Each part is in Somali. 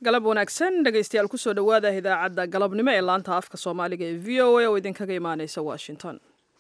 galab wanaagsan dhegaystayaal kusoo dhowaada idaacadda galabnimo ee laanta afka soomaaliga ee v o a oo idinkaga imaaneysa washington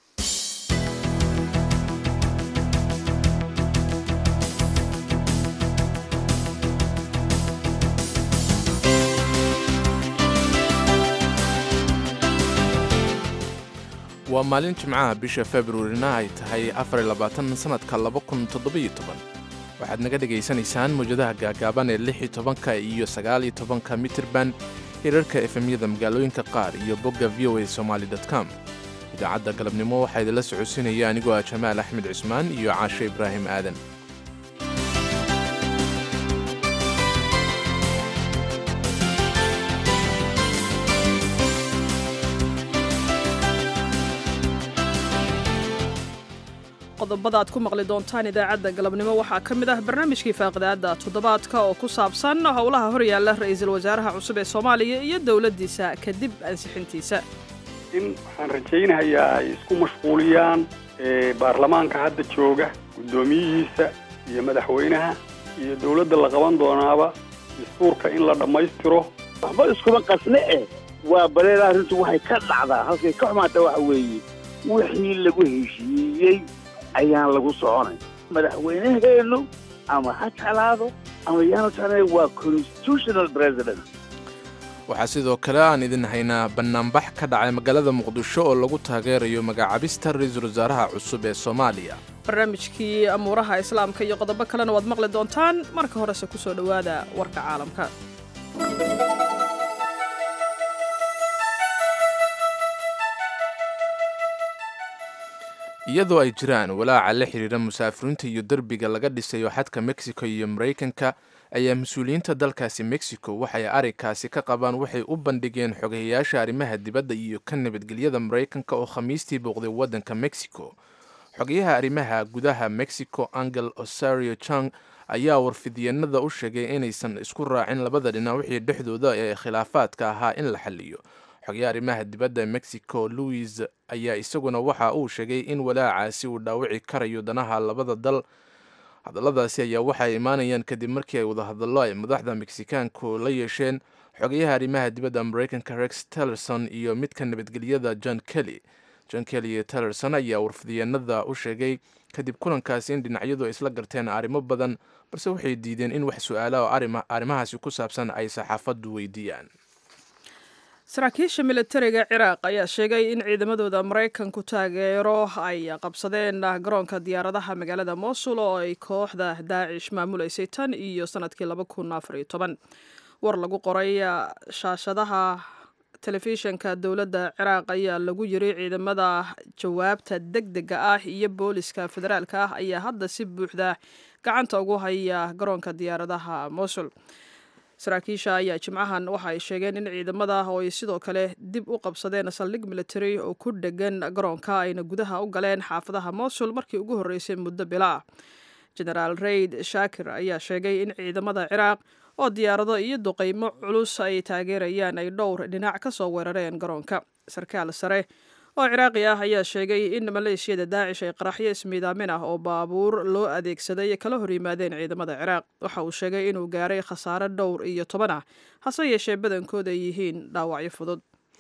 waa maalin jimcaha bisha februarina ay tahay afarlabaatansanadka waxaad naga dhegaysanaysaan mawjadaha gaagaaban ee lix iyo tobanka iyo sagaal iyo tobanka mitirban hirarka efemyada magaalooyinka qaar iyo bogga v o a somaali com idaacadda galabnimo waxaa idinla socodsiinaya anigoo ah jamaal axmed cusmaan iyo caashe ibraahim aadan qodobada aad ku maqli doontaan idaacadda galabnimo waxaa ka mid ah barnaamijkii faaqidaadda toddobaadka oo ku saabsan howlaha horyaalla ra'iisul wasaaraha cusub ee soomaaliya iyo dowladdiisa kadib ansixintiisa in waxaan rajaynayaa ay isku mashquuliyaan baarlamaanka hadda jooga guddoomiyihiisa iyo madaxweynaha iyo dowladda la qaban doonaaba dastuurka in la dhammaystiro waxba iskuma qasne eh waa baleeda arrintu waxay ka dhacdaa halkay ka xumaata waxa weeye wixii lagu heshiiyey ayaan lagu soconay madaxweynaheennu ama ha jeclaado ama yaanu jeclay waa constitutional president waxaa sidoo kale aan idin haynaa bannaanbax ka dhacay magaalada muqdisho oo lagu taageerayo magacaabista ra-iisul wasaaraha cusub ee soomaaliya barnaamijkii amuuraha islaamka iyo qodobo kalena waad maqli doontaan marka horese ku soo dhowaada warka caalamka iyadoo ay jiraan walaaca la xidhiira musaafiriinta iyo derbiga laga dhisayo xadka mexico iyo maraykanka ayaa mas-uuliyiinta dalkaasi mexico waxay arrinkaasi ka qabaan waxay u bandhigeen xogayayaasha arrimaha dibadda iyo ka nabadgelyada maraykanka oo khamiistii booqday waddanka mexico xogayaha arrimaha gudaha mexico angel osario chang ayaa warfidyeennada u sheegay inaysan isku raacin labada dhinac wixii dhexdooda ee khilaafaadka ahaa in la xalliyo xogayaha arrimaha dibadda mexico louis ayaa isaguna waxa uu sheegay in walaacaasi uu dhaawici karayo danaha labada dal hadalladaasi ayaa waxay imaanayaan kadib markii ay wadahadallo ay madaxda meksikaanku la yeesheen xogayaha arrimaha dibadda maraykanka rex tellerson iyo midka nabadgelyada john kelly john kelly iyo tellerson ayaa warfidyeennada u sheegay kadib kulankaasi in dhinacyadu ay isla garteen arrimo badan balse waxay diideen in wax su-aala oo arrimahaasi ku saabsan ay saxaafaddu weydiiyaan saraakiisha militariga ciraaq ayaa sheegay in ciidamadooda maraykanku taageero ay qabsadeen garoonka diyaaradaha magaalada mosul oo ay kooxda daacish maamuleysay tan iyo sanadkii laba kun afar iyo toban war lagu qoray shaashadaha telefishinka dowladda ciraaq ayaa lagu yiri ciidamada jawaabta deg dega ah iyo booliska federaalka ah ayaa hadda si buuxda gacanta ugu haya garoonka diyaaradaha mosul saraakiisha ayaa jimcahan waxa ay sheegeen in ciidamada oo ay sidoo kale dib u qabsadeen saldhig military oo ku dhegan garoonka ayna gudaha u galeen xaafadaha mosul markii ugu horreysay muddo bila ah genaraal raid shaakir ayaa sheegay in ciidamada ciraaq oo diyaarado iyo duqeymo culus ay taageerayaan ay dhowr dhinac ka soo weerareen garoonka sarkaal sare oo ciraaqi ah ayaa sheegay in maleeshiyada daacish ay qaraxyo ismiidaamin ah oo baabuur loo adeegsaday kala hor yimaadeen ciidamada ciraaq waxa uu sheegay inuu gaaray khasaare dhowr iyo toban ah hase yeeshee badankooda ay yihiin dhaawacyo fudud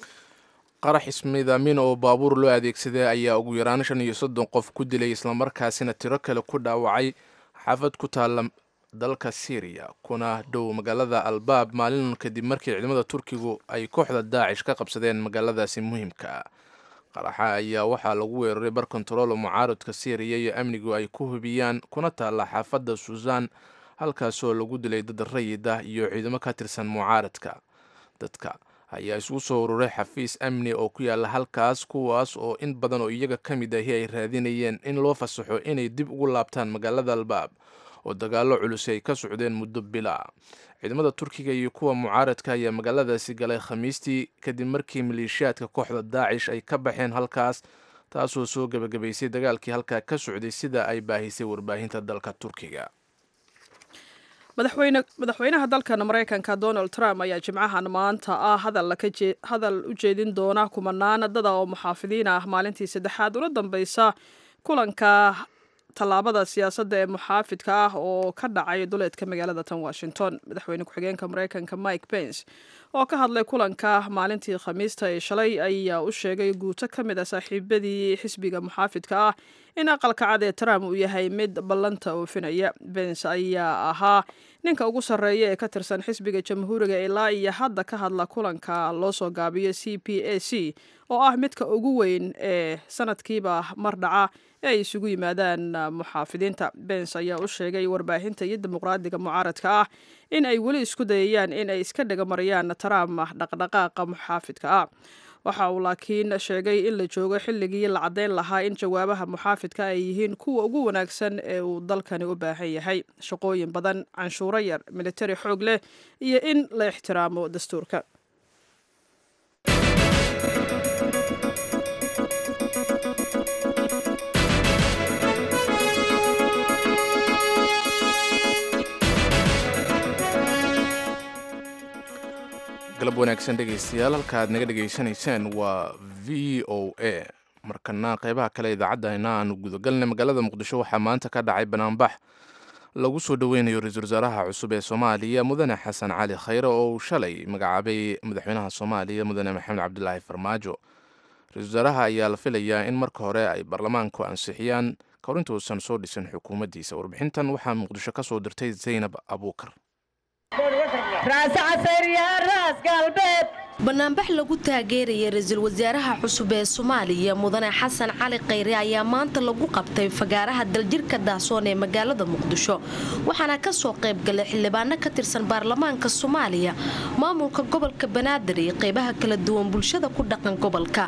qarax ismiidaamin oo baabuur loo adeegsaday ayaa ugu yaraan shan iyo soddon qof ku dilay islamarkaasina tiro kale ku dhaawacay xaafad ku taalla dalka syriya kuna dhow magaalada albaab maalin kadib markii ciidamada turkigu ay kooxda daacish ka qabsadeen magaaladaasi muhiimka qaraxa ayaa waxaa lagu weeraray bar kontaroolo mucaaradka syriya iyo amnigu ay ku hubiyaan kuna taalla xaafadda suusan halkaasoo lagu dilay dad rayid ah iyo ciidamo ka tirsan mucaaradka dadka ayaa isugu soo ururay xafiis amni oo ku yaalla halkaas kuwaas oo in badan oo iyaga ka mid ahi ay raadinayeen in loo fasaxo inay dib ugu laabtaan magaalada albaab oo dagaallo culus ay ka socdeen muddo bila ciidamada turkiga iyo kuwa mucaaradka ayaa magaaladaasi galay khamiistii kadib markii maleeshiyaadka kooxda daacish ay ka baxeen halkaas taasoo soo gebagabaysay dagaalkii halkaa ka socday sida ay baahisay warbaahinta dalka turkiga madaxweynaha dalkan maraykanka donald trump ayaa jimcahan maanta ah hadal u jeedin doona kumanaan dada oo muxaafidiin ah maalintii saddexaad una dambeysa kulanka tallaabada siyaasadda ee muxaafidka ah oo ka dhacay duleedka magaalada tan washington madaxweyne ku-xigeenka maraykanka mike pence oo ka hadlay kulanka maalintii khamiista ee shalay ayaa u sheegay guuto ka mid a saaxiibadii xisbiga muxaafidka ah in aqalka cad ee trump uu yahay mid ballanta oofinaya bence ayaa ahaa ninka ugu sarreeya ee ka tirsan xisbiga jamhuuriga ilaa iyo hadda ka hadla kulanka loo soo gaabiyo c p a c oo ah midka ugu weyn ee sanadkiiba mar dhaca ee ay isugu yimaadaan muxaafidiinta bence ayaa u sheegay warbaahinta iyo dimuqraadiga mucaaradka ah in ay weli isku dayayaan in ay iska dhagamariyaan trump dhaqdhaqaaqa muxaafidka ah waxa uu laakiin sheegay in la joogo xilligii la caddayn lahaa in jawaabaha muxaafidka ay yihiin kuwa ugu wanaagsan ee uu dalkani u baahan yahay shaqooyin badan canshuuro yar militari xoog leh iyo in la ixtiraamo dastuurka galab wanaagsan dhegaystayaal halka aad naga dhegaysanaysaan waa v o a markana qeybaha kale idaacaddaena aanu gudagalnay magaalada muqdisho waxaa maanta ka dhacay banaanbax lagu soo dhoweynayo ra-iisul wasaaraha cusub ee soomaaliya mudane xasan cali khayre oo uu shalay magacaabay madaxweynaha soomaaliya mudane maxamed cabdilaahi farmaajo ra-isul wasaaraha ayaa la filayaa in marka hore ay baarlamaanku ansixiyaan kahor intuusan soo dhisin xukuumaddiisa warbixintan waxaa muqdisho ka soo dirtay zaynab abuukar banaanbax lagu taageeraya ra-iisul wasaaraha cusub ee soomaaliya mudane xasan cali khayre ayaa maanta lagu qabtay fagaaraha daljirka daasoon ee magaalada muqdisho waxaana kasoo qaybgalay xildhibaano ka tirsan baarlamaanka soomaaliya maamulka gobolka banaadir iyo qeybaha kala duwan bulshada ku dhaqan gobolka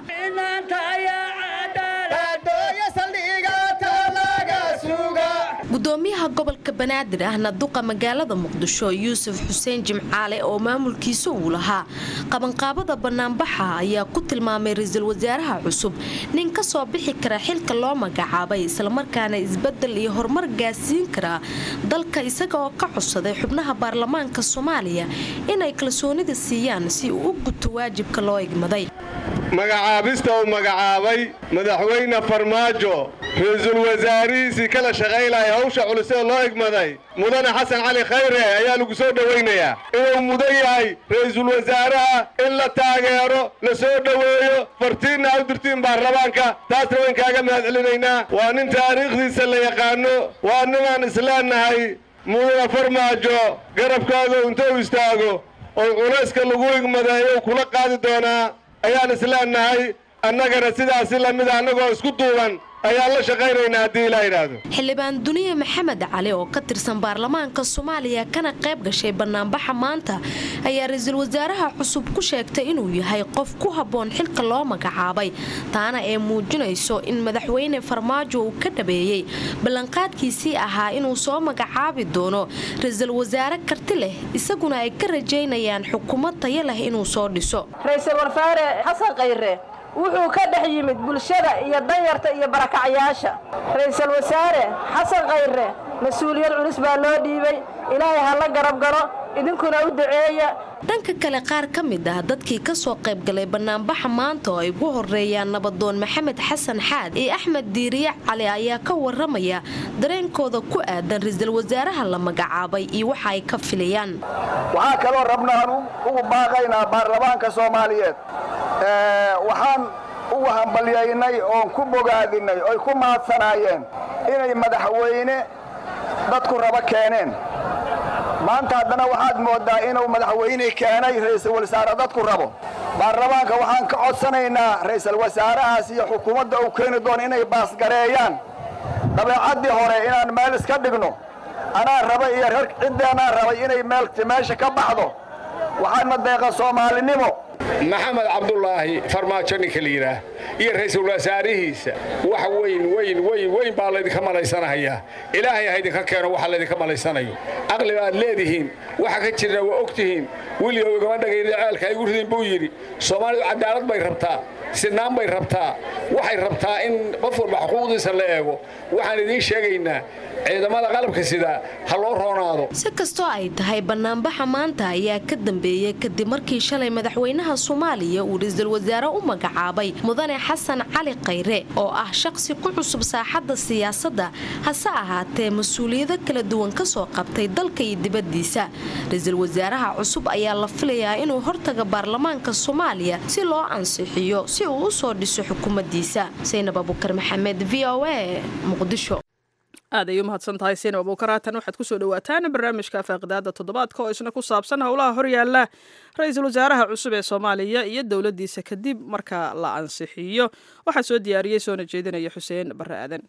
gudoomiyaha gobolka banaadir ahna duqa magaalada muqdisho yuusuf xuseen jimcaale oo maamulkiisa uu lahaa qabanqaabada banaanbaxa ayaa ku tilmaamay ra-iisul wasaaraha cusub nin ka soo bixi kara xilka loo magacaabay islamarkaana isbedel iyo horumar gaasiin karaa dalka isaga oo ka codsaday xubnaha baarlamaanka soomaaliya inay kalsoonida siiyaan si uu u guto waajibka loo igmaday magacaabista uu magacaabay madaxweyne farmaajo ra-iisul wasaarihiisii kala shaqaylaya hawsha culusee loo igmaday mudane xasan cali khayre ayaa lagu soo dhowaynayaa inuu mudan yahay ra-iisul wasaaraha in la taageero la soo dhoweeyo fartiinna a u dirtiin baarlamaanka taasna wayn kaaga mahad celinaynaa waa nin taariikhdiisa la yaqaano waa ninaan isleennahay mudane farmaajo garabkaaga intuu istaago oo culayska lagu igmadeeyo kula qaadi doonaa ayaan isleennahay annagana sidaasi lamida annagoo isku duuban ayaan la shaqaynaynaa haddii ilaa yidhaahdo xildhibaan duniye maxamed cali oo ka tirsan baarlamaanka soomaaliya kana qayb gashay banaanbaxa maanta ayaa ra-iisul wasaaraha cusub ku sheegtay inuu yahay qof ku habboon xilka loo magacaabay taana ee muujinayso in madaxweyne farmaajo uu ka dhabeeyey ballanqaadkiisii ahaa inuu soo magacaabi doono ra-iisul wasaare karti leh isaguna ay ka rajaynayaan xukuumad tayo leh inuu soo dhiso ra-iisul wasaare xasan khayre wuxuu ka dhex yimid bulshada iyo danyarta iyo barakacyaasha ra-iisul wasaare xasan khayre mas-uuliyad culus baa loo dhiibay ilaahay ha la garab galo idinkuna u duceeya dhanka kale qaar ka mid ah dadkii kasoo qaybgalay banaanbaxa maanta oo ay ugu horeeyaan nabadoon maxamed xasan xaad iyo axmed diiriye cali ayaa ka waramaya dareenkooda ku aadan ra-iisul wasaaraha la magacaabay iyo waxa ay ka filayaan waxaa kaloo rabnaan ugu baaqaynaa baarlamaanka soomaaliyeed waxaan ugu hambalyaynay oon ku bogaadinay oy ku mahadsanaayeen inay madaxweyne dadku rabo keeneen maanta haddana waxaad mooddaa inuu madaxweyne keenay ra'iisul wasaare dadku rabo baarlamaanka waxaan ka codsanaynaa ra'iisul wasaarahaas iyo xukuumadda uu keeni doono inay baasgareeyaan dabeecaddii hore inaan meel iska dhigno anaa raba iyo reer ciddeenaa rabay inay meesha ka baxdo waxaadna deeqa soomaalinimo maxamed cabdulaahi farmaajo ninka la yidhaah iyo ra'iisul wasaarihiisa wax weyn weyn weyn weyn baa laydinka malaysanahayaa ilaahay ha idinka keeno waxa laydinka malaysanayo caqli baad leedihiin waxa ka jirna waa og tihiin wiligow igama dhagayda ceelka ay gu ridin buu yidhi soomaalidu cadaalad bay rabtaa sinaan bay rabtaa waxay rabtaa in qof walba xuquuqdiisa la eego waxaan idiin sheegaynaa ciidamada qalabka sida ha loo roonaado si kastoo ay tahay banaanbaxa maanta ayaa ka dambeeyey kadib markii shalay madaxweynaha soomaaliya uu ra-iisul wasaare u magacaabay mudane xasan cali khayre oo ah shaqsi ku cusub saaxadda siyaasadda hase ahaatee mas-uuliyado kala duwan kasoo qabtay dalka iyo dibaddiisa ra-iisul wasaaraha cusub ayaa la filayaa inuu hortaga baarlamaanka soomaaliya si loo ansixiyo si uu u soo dhiso xukuumaddiisa saynab abukar maxamed v o a muqdisho aad ay u mahadsan tahay sinab abuukar haatan waxaad kusoo dhawaataan barnaamijka faaqidaada toddobaadka oo isna ku saabsan howlaha horyaala ra-iisul wasaaraha cusub ee soomaaliya iyo dowladdiisa kadib marka la ansixiyo waxaa soo diyaariyey soona jeedinaya xuseen barre aadan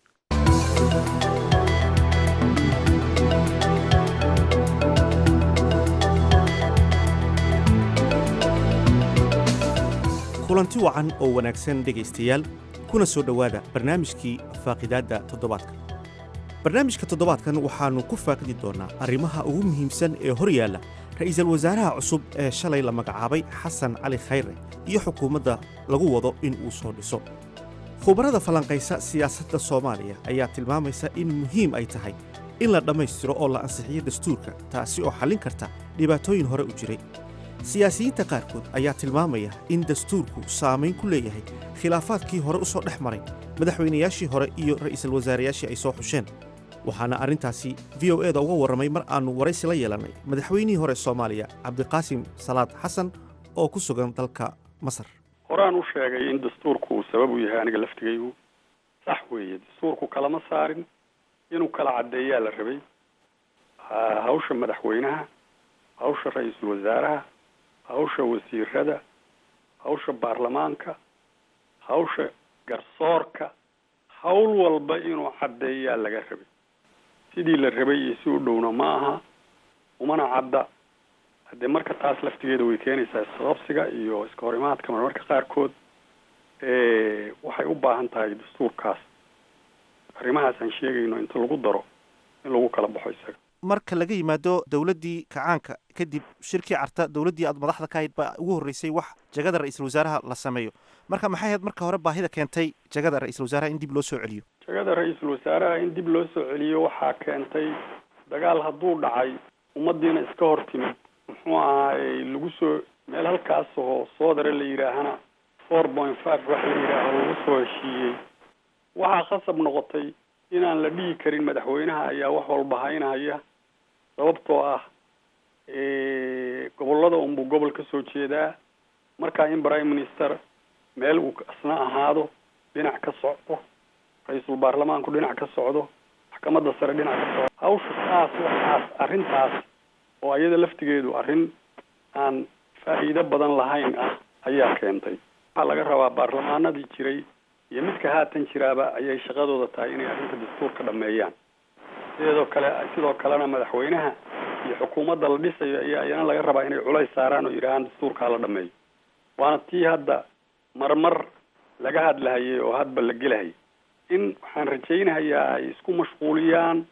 kulanti wacan oo wanaagsan dhegaystayaal kuna soo dhowaada barnaamijkii faaqidaadda toddobaadka barnaamijka toddobaadkan waxaannu ku faaqidi doonnaa arrimaha ugu muhiimsan ee hor yaalla ra'iisul wasaaraha cusub ee shalay la magacaabay xasan cali khayre iyo xukuumadda lagu wado in uu soo dhiso khubarada falanqaysa siyaasadda soomaaliya ayaa tilmaamaysa in muhiim ay tahay in la dhammaystiro oo la ansixiyo dastuurka taasi oo xallin karta dhibaatooyin hore u jiray siyaasiyiinta qaarkood ayaa tilmaamaya in dastuurku saamayn ku leeyahay khilaafaadkii hore u soo dhex maray madaxweynayaashii hore iyo ra'iisul wasaarayaashii ay soo xusheen waxaana arrintaasi v o e da uga warramay mar aannu waraysi la yeelannay madaxweynihii hore soomaaliya cabdiqaasim salaad xasan oo ku sugan dalka masar horaan u sheegay in dastuurku uu sabab u yahay aniga laftigaygu sax weeye dastuurku kalama saarin inuu kala caddeeyaa la rabay hawsha madaxweynaha hawsha ra-iisul wasaaraha hawsha wasiirada hawsha baarlamaanka hawsha garsoorka hawl walba inuu caddeeyaa laga rabay sidii la rabay iyo si u dhowna ma aha umana cadda haddee marka taas laftigeeda way keenaysaa isqabsiga iyo iska horimaadka marmarka qaarkood waxay u baahan tahay dastuurkaas arrimahaas aan sheegayno inta lagu daro in lagu kala baxo isaga marka laga yimaado dowladdii kacaanka kadib shirkii carta dowladdii aad madaxda ka hayd baa ugu horreysay wax jagada ra-iisul wasaaraha la sameeyo marka maxay ahayd marka hore baahida keentay jagada ra-iisul wasaaraha in dib loo soo celiyo jagada ra-iisul wasaaraha in dib loo soo celiyo waxaa keentay dagaal hadduu dhacay ummaddiina iska hor timid muxuu ahaayey lagu soo meel halkaas oo soodare la yidhaahana four point five wax la yidhaaho lagu soo heshiiyey waxaa khasab noqotay inaan la dhihi karin madaxweynaha ayaa wax walba haynaya sababtoo ah gobollada unbuu gobol ka soo jeedaa markaa in prime minister meel uu asna ahaado dhinac ka socdo ra-iisul baarlamaanku dhinac ka socdo maxkamadda sare dhinac ka socdo hawsha saas waxaas arrintaas oo iyada laftigeedu arrin aan faa'iido badan lahayn ah ayaa keentay waxaa laga rabaa baarlamaanadii jiray iyo midka haatan jiraaba ayay shaqadooda tahay inay arrinta dastuurka dhameeyaan sideedoo kale sidoo kalena madaxweynaha iyo xukuumadda la dhisayo ayaa iyana laga rabaa inay culays saaraan oo yidhaahaan dastuurkaa la dhameeyo waana tii hadda marmar laga hadlahayay oo hadba la gelahayay in waxaan rajaynahayaa ay isku mashquuliyaan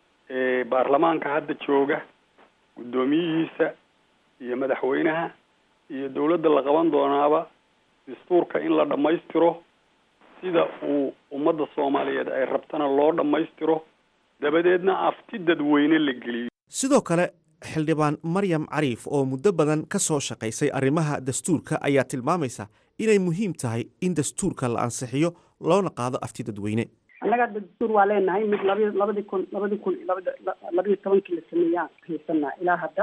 baarlamaanka hadda jooga guddoomiyihiisa iyo madaxweynaha iyo dawladda la qaban doonaaba dastuurka in la dhammaystiro sida uu ummadda soomaaliyeed ay rabtana loo dhammaystiro dabadeedna afti dadweyne la geliyo sidoo kale xildhibaan maryam cariif oo muddo badan ka soo shaqaysay arrimaha dastuurka ayaa tilmaamaysa inay muhiim tahay in dastuurka la ansixiyo loona qaado afti dadweyne annaga hadda dastuur waa leenahay mid labi labadii kun labadii kun labada labayo tobankii la sameeyaan haysanaa ilaa hadda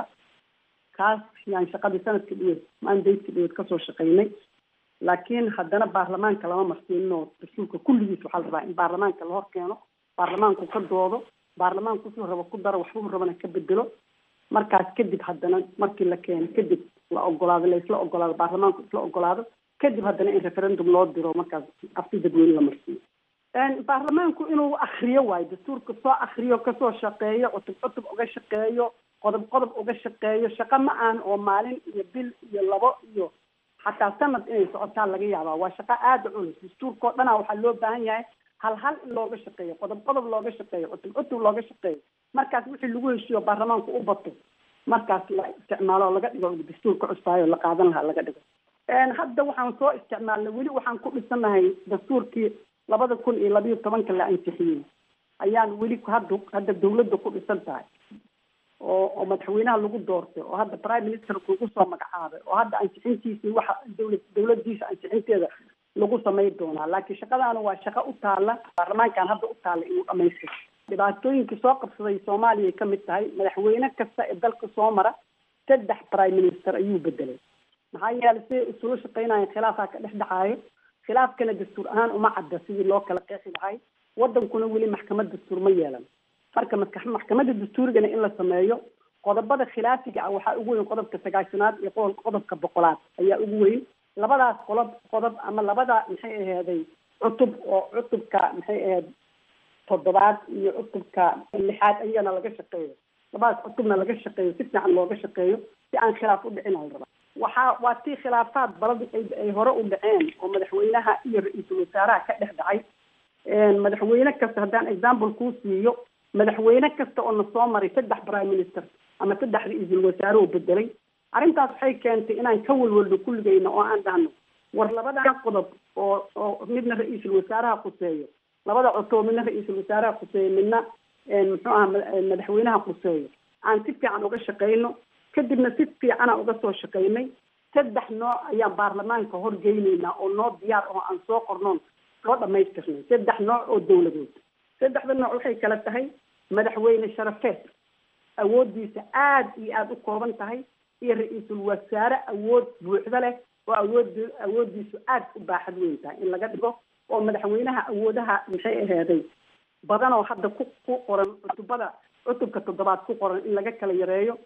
kaas yaan shaqadii sanadka dhiweed mandaytka dhiweed kasoo shaqaynay laakiin haddana baarlamaanka lama marsiinino dastuurka kulligiis waxaa la rabaa in baarlamaanka la hor keeno baarlamaanku ka doodo baarlamaanku wuxuu rabo ku daro waxbuu rabana ka bedelo markaas kadib haddana markii la keeno kadib la ogolaado la isla ogolaado baarlamaanku isla ogolaado kadib haddana in referendum loo diro markaas afti dadweyne la marsiiyo baarlamaanku inuu akriyo waayo dastuurka soo akriyo kasoo shaqeeyo cutub cutub uga shaqeeyo qodob qodob uga shaqeeyo shaqo ma aan oo maalin iyo bil iyo labo iyo xataa sanad inay socotaan laga yaabaa waa shaqo aada u culus dastuurkao dhana waxaa loo baahan yahay hal hal in looga shaqeeyo qodob qodob looga shaqeeyo cutub cutub looga shaqeeyo markaas wixii lagu heshiiyo baarlamaanku u bato markaas la isticmaalo oo laga dhigo dastuurka cusbaayo la qaadan lahaa laga dhigo hadda waxaan soo isticmaalnay weli waxaan ku dhisanahay dastuurkii labada kun iyo labayo tobanka la ansixiyey ayaan weli hadda hadda dawladda ku dhisan tahay oo oo madaxweynaha lagu doortay oo hadda prime ministerka lagu soo magacaabay oo hadda ansixintiisii waxa dawlad dawladdiisa ansixinteeda lagu samayn doonaa laakiin shaqadaana waa shaqo u taalla baarlamaankan hadda u taalla inuu dhamaystiro dhibaatooyinka soo qabsaday soomaaliya ka mid tahay madaxweyne kasta ee dalka soo mara saddex prime minister ayuu bedelay maxaa yeelay siday isula shaqaynayeen khilaafaa ka dhex dhacaayo khilaafkana dastuur ahaan uma cadda sidii loo kala qeexi lahay wadankuna weli maxkamad dastuur ma yeelan marka maska- maxkamadda dastuurigana in la sameeyo qodobada khilaafiga ah waxaa ugu weyn qodobka sagaashanaad iyo qodol- qodobka boqolaad ayaa ugu weyn labadaas qodob qodob ama labada maxay aheeday cutub oo cutubka maxay aheed toddobaad iyo cutubka lixaad ayagana laga shaqeeyo labadaas cutubna laga shaqeeyo si fiican looga shaqeeyo si aan khilaaf u dhicin al rabaa waxaa waa tii khilaafaad baladi ay ay hore u dhaceen oo madaxweynaha iyo ra-iisul wasaaraha ka dhex dhacay madaxweyne kasta haddaan example kuu siiyo madaxweyne kasta oo na soo maray saddex prime minister ama saddex ra-iisul wasaare oo bedelay arrintaas waxay keentay inaan ka walwalno kulligayna oo aan dhahno war labadan qodob oo oo midna ra-iisul wasaaraha khuseeyo labada cutoo midna ra-iisul wasaaraha khuseeyo midna muxuu aha madaxweynaha khuseeyo aan si fiican uga shaqayno kadibna si fiicana uga soo shaqaynay saddex nooc ayaan baarlamaanka horgeyneynaa oo noo diyaar oo aan soo qornoon soo dhamaystirnay saddex nooc oo dawladood saddexda nooc waxay kala tahay madaxweyne sharafeed awooddiisa aada iyo aada u kooban tahay iyo ra-iisul wasaare awood buuxda leh oo awood awooddiisu aada u baaxad weyn tahay in laga dhigo oo madaxweynaha awoodaha maxay aheeday badan oo hadda ku ku qoran cutubada cutubka toddobaad ku qoran in laga kala yareeyo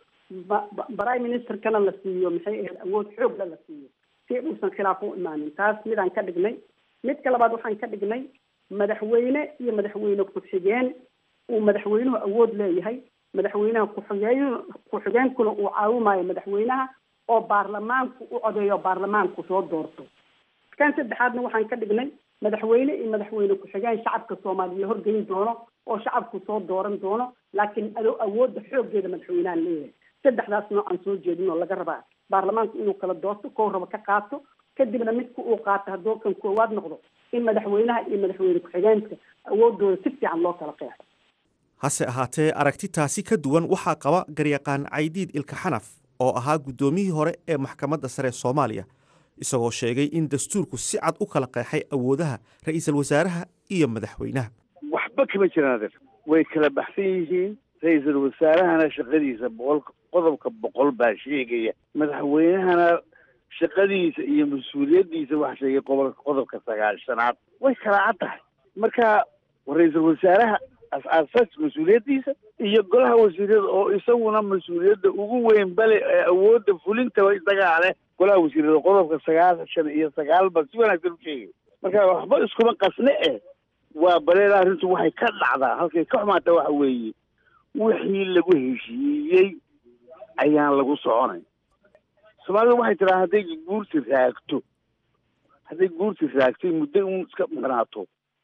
prime ministerkana la siiyo maxay ahayd awood xoogla la siiyo si uusan khilaaf u imaanin taas midaan ka dhignay midka labaad waxaan ka dhignay madaxweyne iyo madaxweyne ku-xigeen uu madaxweynuhu awood leeyahay madaxweynaha ku-xigeen ku-xigeenkuna uu caawimayo madaxweynaha oo baarlamaanku u codeeyo baarlamaanku soo doorto kan saddexaadna waxaan ka dhignay madaxweyne iyo madaxweyne ku-xigeen shacabka soomaaliya horgeyn doono oo shacabku soo dooran doono laakiin ado awoodda xooggeeda madaxweynaha leeyahay saddexdaas nooc aan soo jeedin oo laga rabaa baarlamaanku inuu kala doorto kow raba ka qaato kadibna midka uu qaato hadduu kan koowaad noqdo in madaxweynaha iyo madaxweyne ku-xigeenka awoodooda si fiican loo kala qeexo hase ahaatee aragtitaasi ka duwan waxaa qaba garyaqaan caydiid ilka xanaf oo ahaa guddoomiyihii hore ee maxkamadda sare soomaaliya isagoo sheegay in dastuurku si cad u kala qeexay awoodaha ra-iisul wasaaraha iyo madaxweynaha waxba kama jiraan adeer way kala baxsan yihiin ra-iisul wasaarahana shaqadiisa boqol qodobka boqol baa sheegaya madaxweynahana shaqadiisa iyo mas-uuliyaddiisa waxa sheegay qobo qodobka sagaashanaad way kala cad tahay marka ra-iisul wasaaraha as-aasas mas-uuliyaddiisa iyo golaha wasiirada oo isaguna mas-uuliyadda ugu weyn bale ee awoodda fulintaba isagaa leh golaha wasiirada qodobka sagaashan iyo sagaalba si wanaagsan u sheegay marka waxba iskuma qasne eh waa baleeda arrintu waxay ka dhacdaa halkay ka xumaata waxa weeye wixii lagu heshiiyey ayaan lagu soconay soomaalida waxay tiraa hadday guurti raagto hadday guurti raagtay muddo un iska maqnaato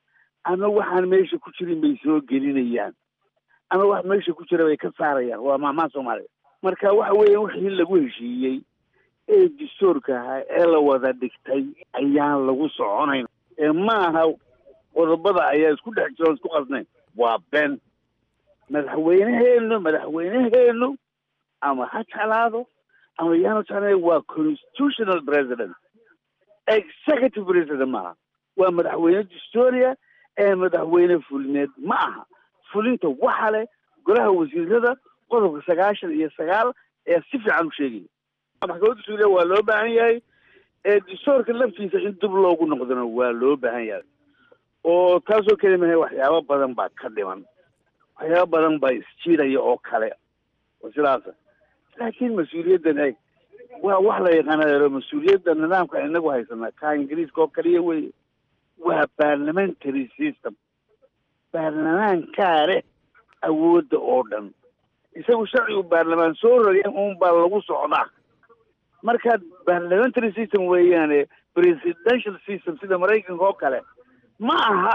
ama waxaan meesha ku jirin bay soo gelinayaan ama wax meesha ku jira bay ka saarayaan waa maamaha soomaaliya marka waxa weeye wixii lagu heshiiyey ee dastuurka ahaa ee la wada dhigtay ayaan lagu soconayn ee maaha qodobada ayaa isku dhex jiro isku qasnayn waa ben madaxweyneheenu madaxweyneheenu ama ha jeclaado ama yaanu jeclayn waa constitutional president executive president maaha waa madaxweyne dastuuriya ee madaxweyne fulineed ma aha fulinta waxa leh golaha wasiirada qodobka sagaashan iyo sagaal ee si fiican u sheegaya maxkamadda suuriya waa loo baahan yahay ee dastuurka laftiisa in dib loogu noqdona waa loo baahan yahay oo taasoo keli mahay waxyaabo badan baa ka dhiman waxyaabo badan baa isjiidaya oo kale oo sidaasa laakiin mas-uuliyaddan eg waa wax la yaqaanayo mas-uuliyadda nidaamka inagu haysana ka ingiriiska oo kaliya weye waa parliamentary system baarlamaankaa leh awoodda oo dhan isagu sharcigu baarlamaan soo rogeen uun baa lagu socdaa marka parliamentary system weeyaane presidential system sida maraykanka oo kale ma aha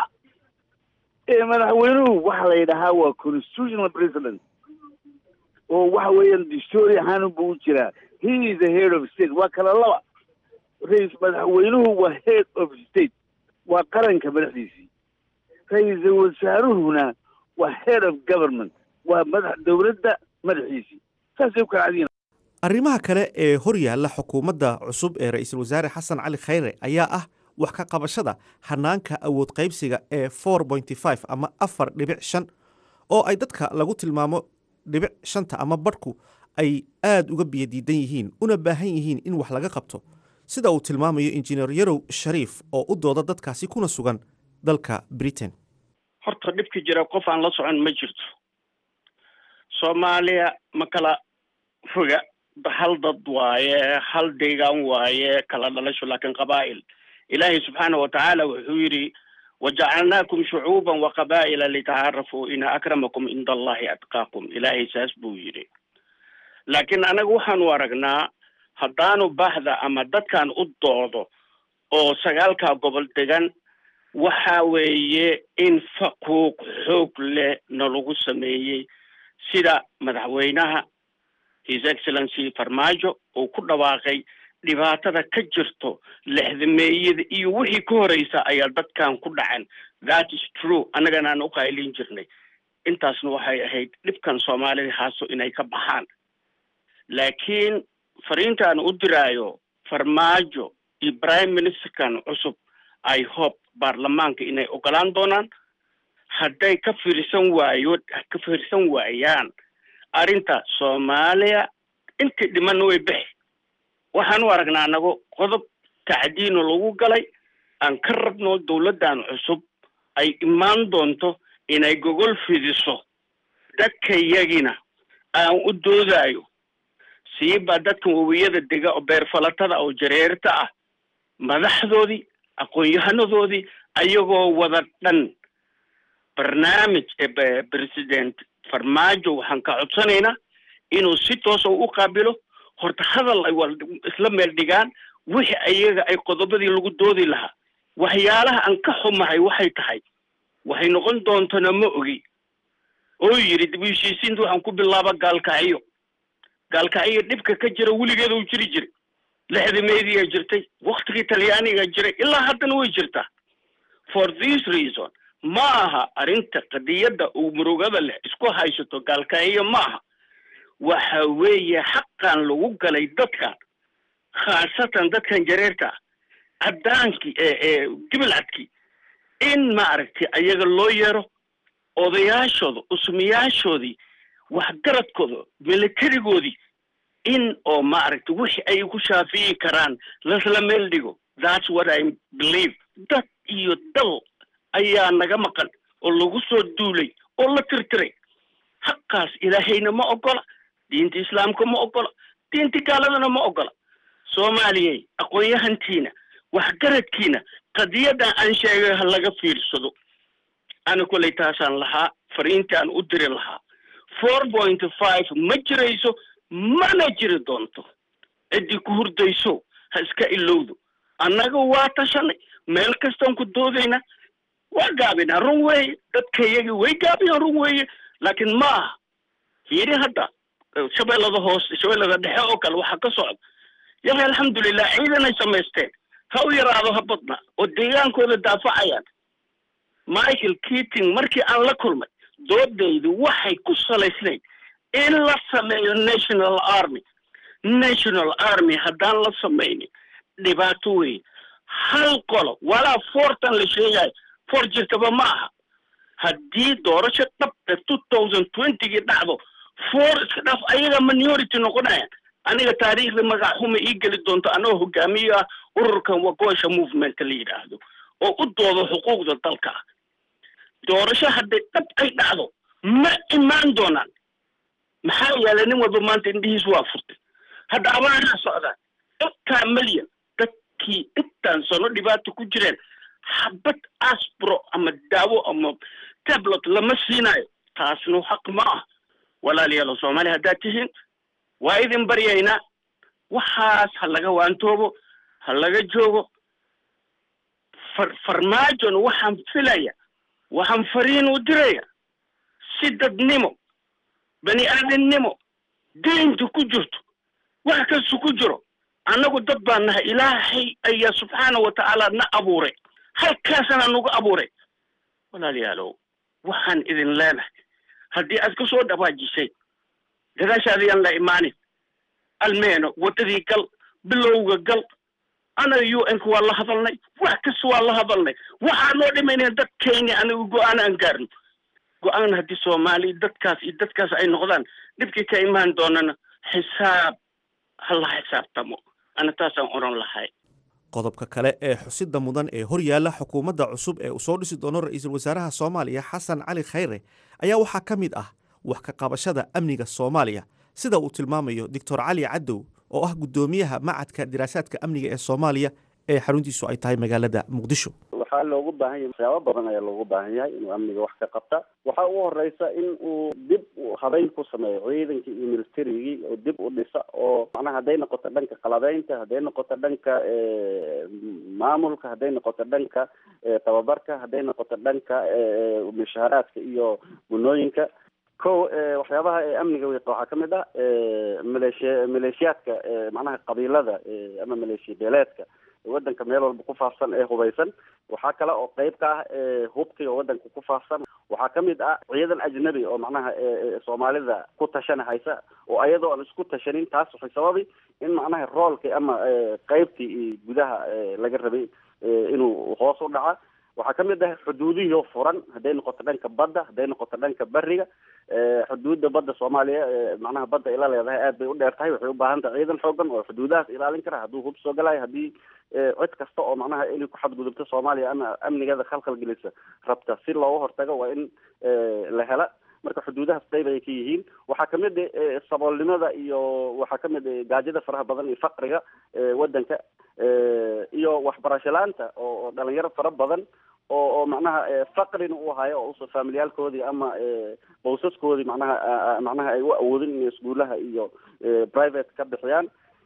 ee madaxweynuhu waxa la yidhahaa waa constitutional president oo waxa weeyaan dastuuri ahaan buu u jiraa he is the head of state waa kala laba rais madaxweynuhu waa head of state waa qaranka madaxdiisii ra-iisul wasaaruhuna waa head of government waa madax dowladda madaxiisii saasay u kala cadiyin arrimaha kale ee hor yaalla xukuumadda cusub ee ra-iisul wasaare xasan cali khayre ayaa ah wax ka qabashada hanaanka awood qaybsiga ee four pointy five ama afar dhibic shan oo ay dadka lagu tilmaamo dhibic shanta ama badhku ay aad uga biyadiidan yihiin una baahan yihiin in wax laga qabto sida uu tilmaamayo injineer yarow shariif oo u dooda dadkaasi kuna sugan dalka britain horta dhibka jira qof aan la socon ma jirto soomaaliya ma kala foga hal dad waaye hal deegaan waaye kala dhalasho laakiin qabaa'il ilaahay subxaana wa tacaala wuxuu yidhi wajacalnaakum shucuuban wa qabaa'ila litacaarafuu ina akramakum cinda allahi atqaakum ilaahay saas buu yidhi laakiin anaga waxaanu aragnaa haddaanu bahda ama dadkan u doodo oo sagaalkaa gobol degan waxa weeye in faquuq xoog leh nalagu sameeyey sida madaxweynaha his excellency farmaajo uu ku dhawaaqay dhibaatada ka jirto lexdameeyada iyo wixii ka horeysa ayaa dadkan ku dhacan that is true annagana aan uqaylin jirnay intaasna waxay ahayd dhibkan soomaalida haaso inay ka baxaan laakiin fariintaan u diraayo farmaajo iyo prime ministerkan cusub i hope baarlamaanka inay ogolaan doonaan hadday ka fiirsan waayo ka fiirsan waayaan arrinta soomaaliya intii dhimanna way bixi waxaan u aragnaa anago qodob tacdiino lagu galay aan ka rabno dawladdan cusub ay imaan doonto inay gogol fidiso dadkayagina aan u doodayo siiba dadkan wawiyada dega oo beerfalatada oo jareerta ah madaxdoodii aqoon-yahanadoodii ayagoo wada dhan barnaamij ee president farmaajo waxaan ka codsanaynaa inuu si toosa u qaabilo horta hadal ay wal isla meel dhigaan wixii ayaga ay qodobadii lagu doodi lahaa waxyaalaha aan ka xumahay waxay tahay waxay noqon doontana ma ogi oo yidhi dib u heshiisiinta waxaan ku bilaaba gaalkacyo gaalkacyo dhibka ka jira weligeeda uu jiri jiray lexdameediyaa jirtay waktigii talyaaniga jiray ilaa haddana way jirtaa for this reason ma aha arrinta qadiyadda uu murugada leh isku haysato gaalkacyo ma aha waxa weeye xaqan lagu galay dadkan khaasatan dadkan jareerta ah caddaankii ee ee gibilcadkii in maaragtay ayaga loo yeero odayaashooda usmiyaashoodii waxgaradkooda militarigoodii in oo maaragtay wixii ay ku shaafiyi karaan lasla meel dhigo that's what i believe dad iyo dal ayaa naga maqan oo lagu soo duulay oo la tirtiray xaqaas ilaahayna ma ogola diinta islaamka ma ogola diinta gaaladana ma ogola soomaaliyey aqoon-yahantiina waxgaradkiina qadiyadan aan sheegay ha laga fiirsado ana kolay taasaan lahaa fariintaan u diri lahaa four point five ma jirayso mana jiri doonto ciddii ku hurdayso ha iska ilowdo annaga waa tashanay meel kastaan ku doodayna waa gaabinaa run weeye dadkayagii way gaabiyaan run weeye laakiin ma aha fiiri hadda shabeellada hoose shabeellada dhexe oo kale waxaa ka socda yahay alxamdulilah ciidanay samaysteen ha u yaraado ha badna oo deegaankooda daafacayaan michael keating markii aan la kulmay doodaydu waxay ku salaysnayd in la sameeyo national army national army haddaan la samaynin dhibaato weyn hal qolo walaa fortan la sheegayo for jirtaba ma aha haddii doorasho dhab ee two thousand twentygii dhacdo for iska dhaaf ayaga minority noqonayaan aniga taariikhda magac xuma ii geli doonto anagoo hogaamiyo ah ururkan wagoosha movement la yidhaahdo oo u doodo xuquuqda dalka ah doorasho hadday dhab ay dhacdo ma imaan doonaan maxaa yeelay nin walba maanta indhihiis waa furtay hadda abaanaa socdaan intaa milyan dadkii intaan sano dhibaato ku jireen xabad asbro ama daawo ama tablet lama siinayo taasna xaq ma ah walaalayaalo soomaaliya haddaad tihiin waa idin baryaynaa waxaas ha laga waantoobo ha laga joogo far farmaajona waxaan filaya waxaan fariin u diraya si dadnimo bani aadamnimo diinta ku jirto wax kasta ku jiro annagu dad baan nahay ilaahay ayaa subxaana wa tacaala na abuuray halkaasana nagu abuuray walaalayaalow waxaan idin leenahay haddii aad ka soo dhawaajisay gadaashaada yaan la imaanin almeeno waddadii gal bilowga gal anaga u n ka waa la hadalnay wax kasta waa la hadalnay waxaa loo dhimaynaya dadkayni aniga go-aan aan gaarno go-aan haddii soomaali dadkaas iyo dadkaas ay noqdaan dhibkii ka imaan doonana xisaab ha la xisaabtamo ana taasaan oran lahay qodobka kale ee xusida mudan ee hor yaalla xukuumadda cusub ee uu soo dhisi doono ra-iisul wasaaraha soomaaliya xasan cali khayre ayaa waxaa ka mid ah wax ka qabashada amniga soomaaliya sida uu tilmaamayo doctor cali cadow oo ah guddoomiyaha macadka diraasaadka amniga ee soomaaliya ee xaruntiisu ay tahay magaalada muqdisho waxaa loogu baahan yahay waxyaabo badan ayaa loogu baahan yahay inuu amniga wax ka qabta waxaa ugu horeysa in uu dib habeyn ku sameeyo ciidankii iyo militarigii oo dib u dhisa oo macnaha hadday noqoto dhanka qalabeynta hadday noqoto dhanka maamulka hadday noqoto dhanka tababarka hadday noqoto dhanka mushaaraadka iyo gunooyinka ko waxyaabaha amniga wiiqa waxaa kamid ah maleeshiya maleeshiyaadka macnaha qabiilada ama maleeshiya beeleedka wadanka meel walba ku faafsan ee hubaysan waxaa kale oo qeyb ka ah hubkiga wadanka ku faafsan waxaa kamid ah ciidan ajnabi oo macnaha soomaalida ku tashana haysa oo ayadoo aan isku tashanin taas waxay sababi in macnaha roolkii ama qeybtii gudaha laga rabay inuu hoos u dhaca waxaa kamid ah xuduudihii furan hadday noqoto dhanka badda hadday noqoto dhanka beriga xuduudda badda soomaaliya macnaha badda ila leedahay aad bay u dheer tahay waxay u baahan tahay ciidan xoogan oo xuduudahaas ilaalin kara hadduu hub soo galayo haddii cid kasta oo macnaha inay ku xadgudubto soomaaliya ama amnigeeda khalkhal gelisa rabta si looga hortago waa in la hela marka xuduudahaas qeyb ayay ka yihiin waxaa kamid saboolnimada iyo waxaa kamid gaajada faraha badan iyo faqriga wadanka iyo waxbarasho la-aanta oo dhalinyaro fara badan oo oo macnaha faqrina uu hayo oo usa familiyaalkoodii ama bawsaskoodii macnaha macnaha ay u awoodin inay iskuulaha iyo private ka bixiyaan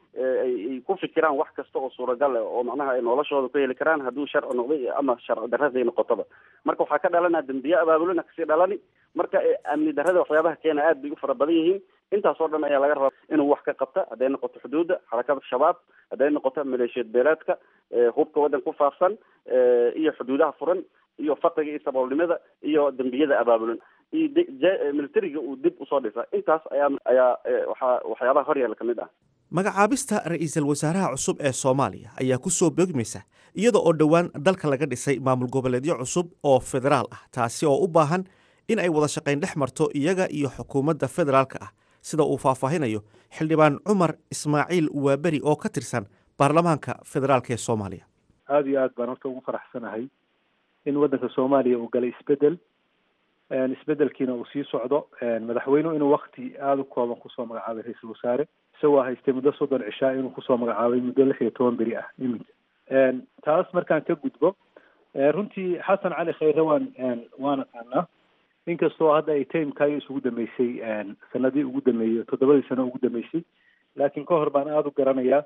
ay ku fikiraan wax kasta oo suuragal ah oo macnaha ay noloshooda ku heli karaan hadduu sharci noqday ama sharci darraday noqotaba marka waxaa ka dhalanaa dembiye abaabulina kasii dhalani marka amni darrada waxyaabaha keena aad bay u fara badan yihiin intaasoo dhan ayaa laga rabaa inuu wax ka qabta hadday noqoto xuduudda xarakada shabaab hadday noqoto maleeshiyad beeleedka hubka waddan ku faafsan iyo xuduudaha furan iyo faqriga iyo saboolnimada iyo dembiyada abaabulan iyo militariga uu dib usoo dhisa intaas ayaa ayaa waxaa waxyaabaha horyaala kamid ah magacaabista ra-iisul wasaaraha cusub ee soomaaliya ayaa ku soo beegmaysa iyada oo dhowaan dalka laga dhisay maamul goboleedyo cusub oo federaal ah taasi oo u baahan in ay wada shaqayn dhex marto iyaga iyo xukuumadda federaalka ah sida uu faahfaahinayo xildhibaan cumar ismaaciil waaberi oo ka tirsan baarlamaanka federaalk ee soomaaliya aada iyo aad baan horta ugu faraxsanahay in waddanka soomaaliya uu galay isbedel isbedelkiina uu sii socdo madaxweynuhu inuu wakti aada u kooban kusoo magacaabay ra-iisul wasaare isagoo haystay muddo soddon cishaa inuu kusoo magacaabay muddo lix iyo toban beri ah iminka taas markaan ka gudbo runtii xasan cali khayre waan waan aqaanaa inkastoo hadda ay timekayo isugu dambeysay sanadii ugu dambeeyey toddobadii sano ugu dambeysay laakiin ka hor baan aada u garanayaa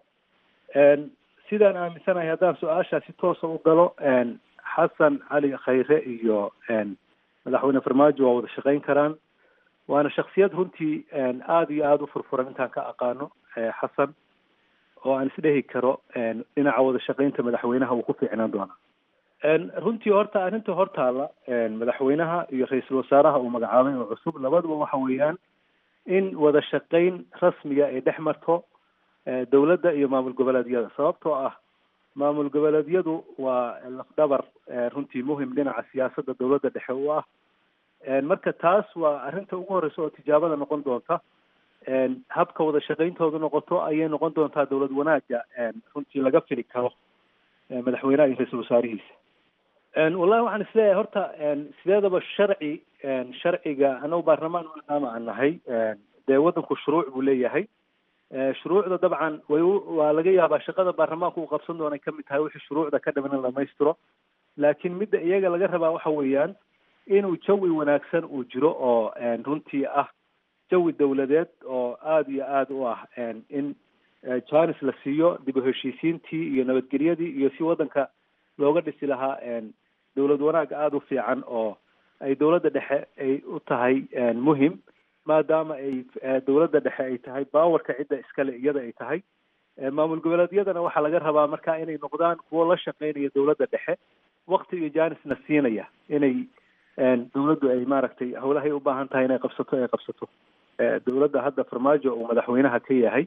sidaan aaminsanahay haddaan su-aashaa si toosa u galo xasan cali khayre iyo madaxweyne farmaajo waa wada shaqayn karaan waana shaksiyad runtii aada iyo aada u furfuran intaan ka aqaano xasan oo aan isdhehi karo dhinaca wada shaqaynta madaxweynaha uu ku fiicnaan doonaa runtii horta arrinta hortaala madaxweynaha iyo ra-iisul wasaaraha uu magacaabay oo cusub labaduba waxa weeyaan in wada shaqayn rasmiga ay dhex marto dowladda iyo maamul goboleedyada sababtoo ah maamul goboleedyadu waa lafdhabar runtii muhim dhinaca siyaasadda dowladda dhexe u ah marka taas waa arrinta ugu horreysa oo tijaabada noqon doonta habka wada shaqayntoodu noqoto ayay noqon doontaa dowlad wanaaga runtii laga fili karo madaxweynaha iyo ra-iisul wasaarihiisa wallahi waxaan isleeyahay horta sideedaba sharci sharciga anagu baarlamaan maadaama aan nahay dee waddanku shuruuc buu leeyahay shuruucda dabcan way waa laga yaabaa shaqada baarlamaanku uu qabsan doona kamid tahay wixii shuruucda ka dhiman in dhamaystiro laakiin midda iyaga laga rabaa waxa weeyaan inuu jawi wanaagsan uu jiro oo runtii ah jawi dowladeed oo aada iyo aada u ah in janis la siiyo dib u heshiisiintii iyo nabadgelyadii iyo si waddanka looga dhisi lahaa dowlad wanaag aada u fiican oo ay dowladda dhexe ay u tahay muhim maadaama ay dowladda dhexe ay tahay baawarka cidda iskale iyada ay tahay maamul goboleedyadana waxaa laga rabaa marka inay noqdaan kuwo la shaqeynaya dowladda dhexe wakti iyo janisna siinaya inay dowladdu ay maaragtay howlahay u baahan tahay inay qabsato ay qabsato dowladda hadda farmaajo uu madaxweynaha ka yahay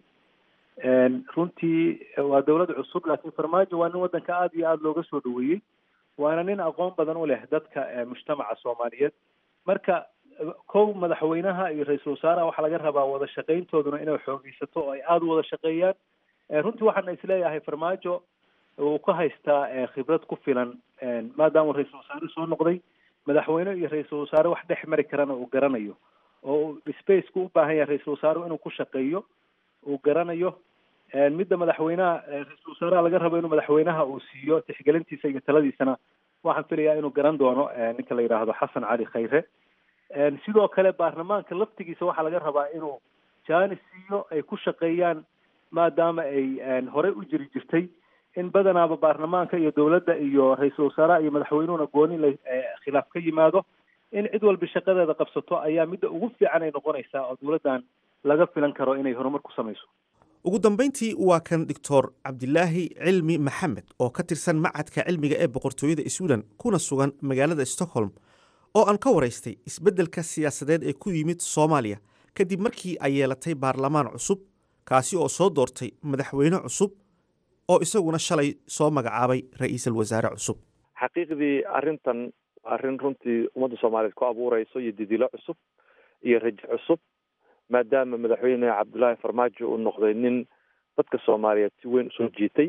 runtii waa dowlad cusub laakiin farmaajo waa nin waddanka aada iyo aada looga soo dhaweeyey waana nin aqoon badan u leh dadka mujtamaca soomaaliyeed marka kow madaxweynaha iyo ra-iisul wasaaraha waxaa laga rabaa wada shaqayntooduna inay xoogeysato oo ay aada u wada shaqeeyaan runtii waxaana isleeyahay farmaajo uu ka haystaa khibrad ku filan maadaama ra-iisul wasaare soo noqday madaxweyne iyo ra-iisul wasaare wax dhex mari karana uu garanayo oo spaceka u baahan yahay ra-iisul wasaarehu inuu ku shaqeeyo uu garanayo midda madaxweynaha ra-iisul wasaaraha laga rabo inuu madaxweynaha uu siiyo tixgelintiisa iyo taladiisana waxaan filayaa inuu garan doono ninka la yidhaahdo xasan cali khayre sidoo kale baarlamaanka laftigiisa waxaa laga rabaa inuu jaanis siiyo ay ku shaqeeyaan maadaama ay horey u jiri jirtay in badanaaba baarlamaanka iyo dowladda iyo ra-iisul wasaaraha iyo madaxweynuhuna gooni la khilaaf ka yimaado in cid walba shaqadeeda qabsato ayaa midda ugu fiican ay noqonaysaa oo dowladdan laga filan karo inay horumar ku samayso ugu dambayntii waa kan doctor cabdilaahi cilmi maxamed oo ka tirsan macadka cilmiga ee boqortooyada sweden kuna sugan magaalada stockholm oo aan ka waraystay isbeddelka siyaasadeed ee ku yimid soomaaliya kadib markii ay yeelatay baarlamaan cusub kaasi oo soo doortay madaxweyne cusub oo isaguna shalay soo magacaabay ra-iisul wasaare cusub xaqiiqdii arrintan waa arrin runtii ummadda soomaaliyeed ku abuureyso iyo didilo cusub iyo rajo cusub maadaama madaxweyne cabdullaahi farmaajo uu noqday nin dadka soomaaliyeed si weyn usoo jiitay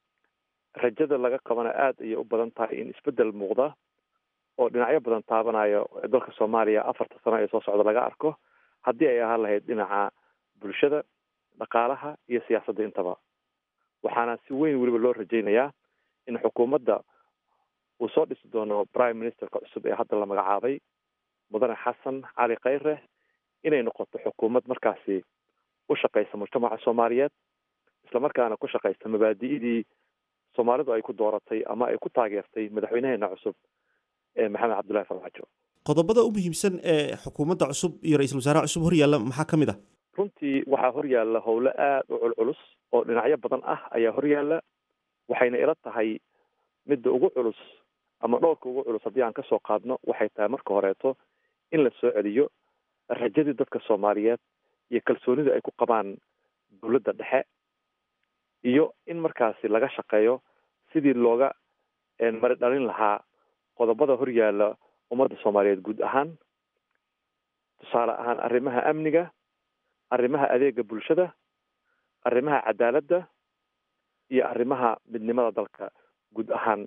rajada laga qabana aada ayay u badan tahay in isbeddel muuqda oo dhinacyo badan taabanayo dalka soomaaliya afarta sano ee soo socda laga arko haddii ay ahaan lahayd dhinaca bulshada dhaqaalaha iyo siyaasadda intaba waxaana si weyn weliba loo rajaynayaa in xukuumadda uu soo dhisi doono prime ministerka cusub ee hadda la magacaabay mudane xasan cali khayre inay noqoto xukuumad markaasi u shaqaysa mujtamaca soomaaliyeed islamarkaana ku shaqaysta mabaadi'dii soomaalidu ay ku dooratay ama ay ku taageertay madaxweynaheena cusub ee maxamed cabdullahi farmaajo qodobada u muhiimsan ee xukuumadda cusub iyo ra-iisul wasaaraha cusub horyaalla maxaa ka mid ah runtii waxaa horyaalla howlo aada u culculus oo dhinacyo badan ah ayaa horyaalla waxayna ila tahay midda ugu culus ama dhowrka ugu culus haddii aan kasoo qaadno waxay tahay marka horeeto in la soo celiyo rajadii dadka soomaaliyeed iyo kalsoonida ay ku qabaan dowladda dhexe iyo in markaasi laga shaqeeyo sidii looga mari dhalin lahaa qodobada horyaalla ummadda soomaaliyeed guud ahaan tusaale ahaan arrimaha amniga arrimaha adeega bulshada arrimaha cadaaladda iyo arrimaha midnimada dalka guud ahaan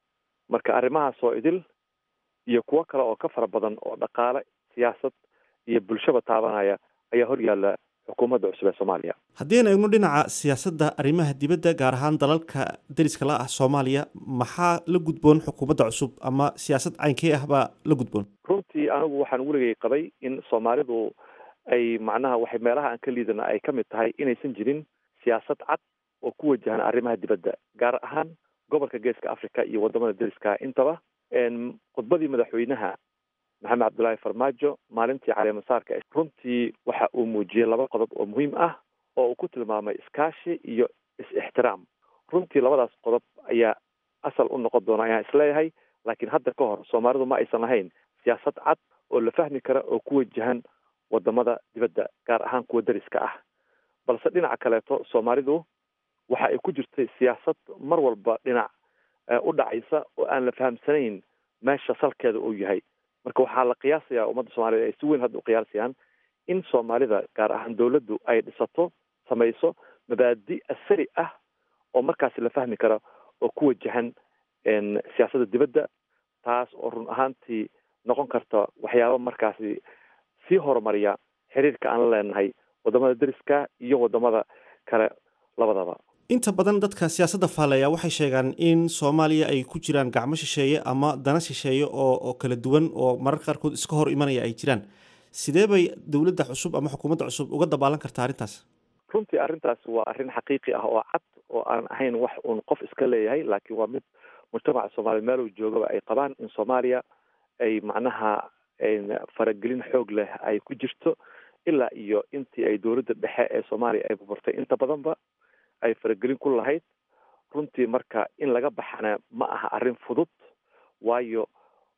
marka arrimahaas oo idil iyo kuwo kale oo ka fara badan oo dhaqaale siyaasad iyo bulshaba taabanaya ayaa horyaalla xukuumadda cusub ee soomaaliya haddii aan eegno dhinaca siyaasadda arrimaha dibadda gaar ahaan dalalka deriska la ah soomaaliya maxaa la gudboon xukuumadda cusub ama siyaasad caynkee ah baa la gudboon runtii anigu waxaan weligay qabay in soomaalidu ay macnaha waxay meelaha aan ka liidana ay ka mid tahay inaysan jirin siyaasad cad oo ku wajahan arrimaha dibadda gaar ahaan gobolka geeska africa iyo wadamada deriska intaba khudbadii madaxweynaha maxamed cabdullaahi farmaajo maalintii caleemasaarka runtii waxa uu muujiyey laba qodob oo muhiim ah oo uu ku tilmaamay iskaashi iyo is-ixtiraam runtii labadaas qodob ayaa asal u noqon doona ayaan isleeyahay laakiin hadda ka hor soomaalidu ma aysan lahayn siyaasad cad oo la fahmi kara oo ku wajahan wadamada dibadda gaar ahaan kuwa deriska ah balse dhinaca kaleeto soomaalidu waxa ay ku jirtay siyaasad mar walba dhinac u dhacaysa oo aan la fahamsanayn meesha salkeeda uu yahay marka waxaa la qiyaasayaa ummadda soomaaliyed ay si weyn hadda u qiyaasayaan in soomaalida gaar ahaan dowladdu ay dhisato samayso mabaadi asari ah oo markaasi la fahmi kara oo ku wajahan siyaasadda dibadda taas oo run ahaantii noqon karta waxyaaba markaasi sii horumariya xiriirka aan la leenahay wadamada deriska iyo wadamada kale labadaba inta badan dadka siyaasadda faaleeya waxay sheegaan in soomaaliya ay ku jiraan gacmo shisheeye ama dana shisheeye oo oo kala duwan oo mararka qaarkood iska hor imanaya ay jiraan sidee bay dowladda cusub ama xukuumadda cusub uga dabaalan kartaa arrintaas runtii arrintaas waa arrin xaqiiqi ah oo cad oo aan ahayn wax uun qof iska leeyahay laakiin waa mid mujtamaca soomaaliya meel uu joogaba ay qabaan in soomaaliya ay macnaha faragelin xoog leh ay ku jirto ilaa iyo intii ay dowladda dhexe ee soomaaliya ay buburtay inta badanba ay faragelin ku lahayd runtii marka in laga baxana ma aha arrin fudud waayo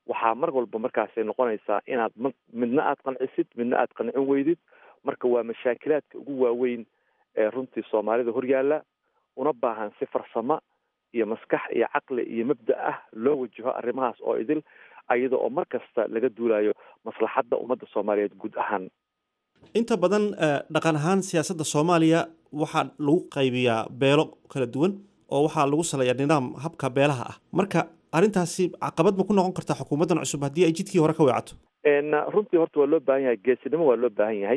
waxaa mar walba markaasay noqonaysaa inaad m midna aad qancisid midna aad qancin weydid marka waa mashaakilaadka ugu waaweyn ee runtii soomaalida horyaalla una baahan si farsamo iyo maskax iyo caqli iyo mabda ah loo wajaho arrimahaas oo idil ayada oo mar kasta laga duulayo maslaxadda ummadda soomaaliyeed guud ahaan inta badan dhaqan ahaan siyaasadda soomaaliya waxaa lagu qaybiyaa beelo kala duwan oo waxaa lagu saleeyaa nidaam habka beelaha ah marka arrintaasi caqabad ma ku noqon kartaa xukuumaddan cusub haddii ay jidkii hore ka weecato runtii horta waa loo baahan yahay geesinimo waa loo baahan yahay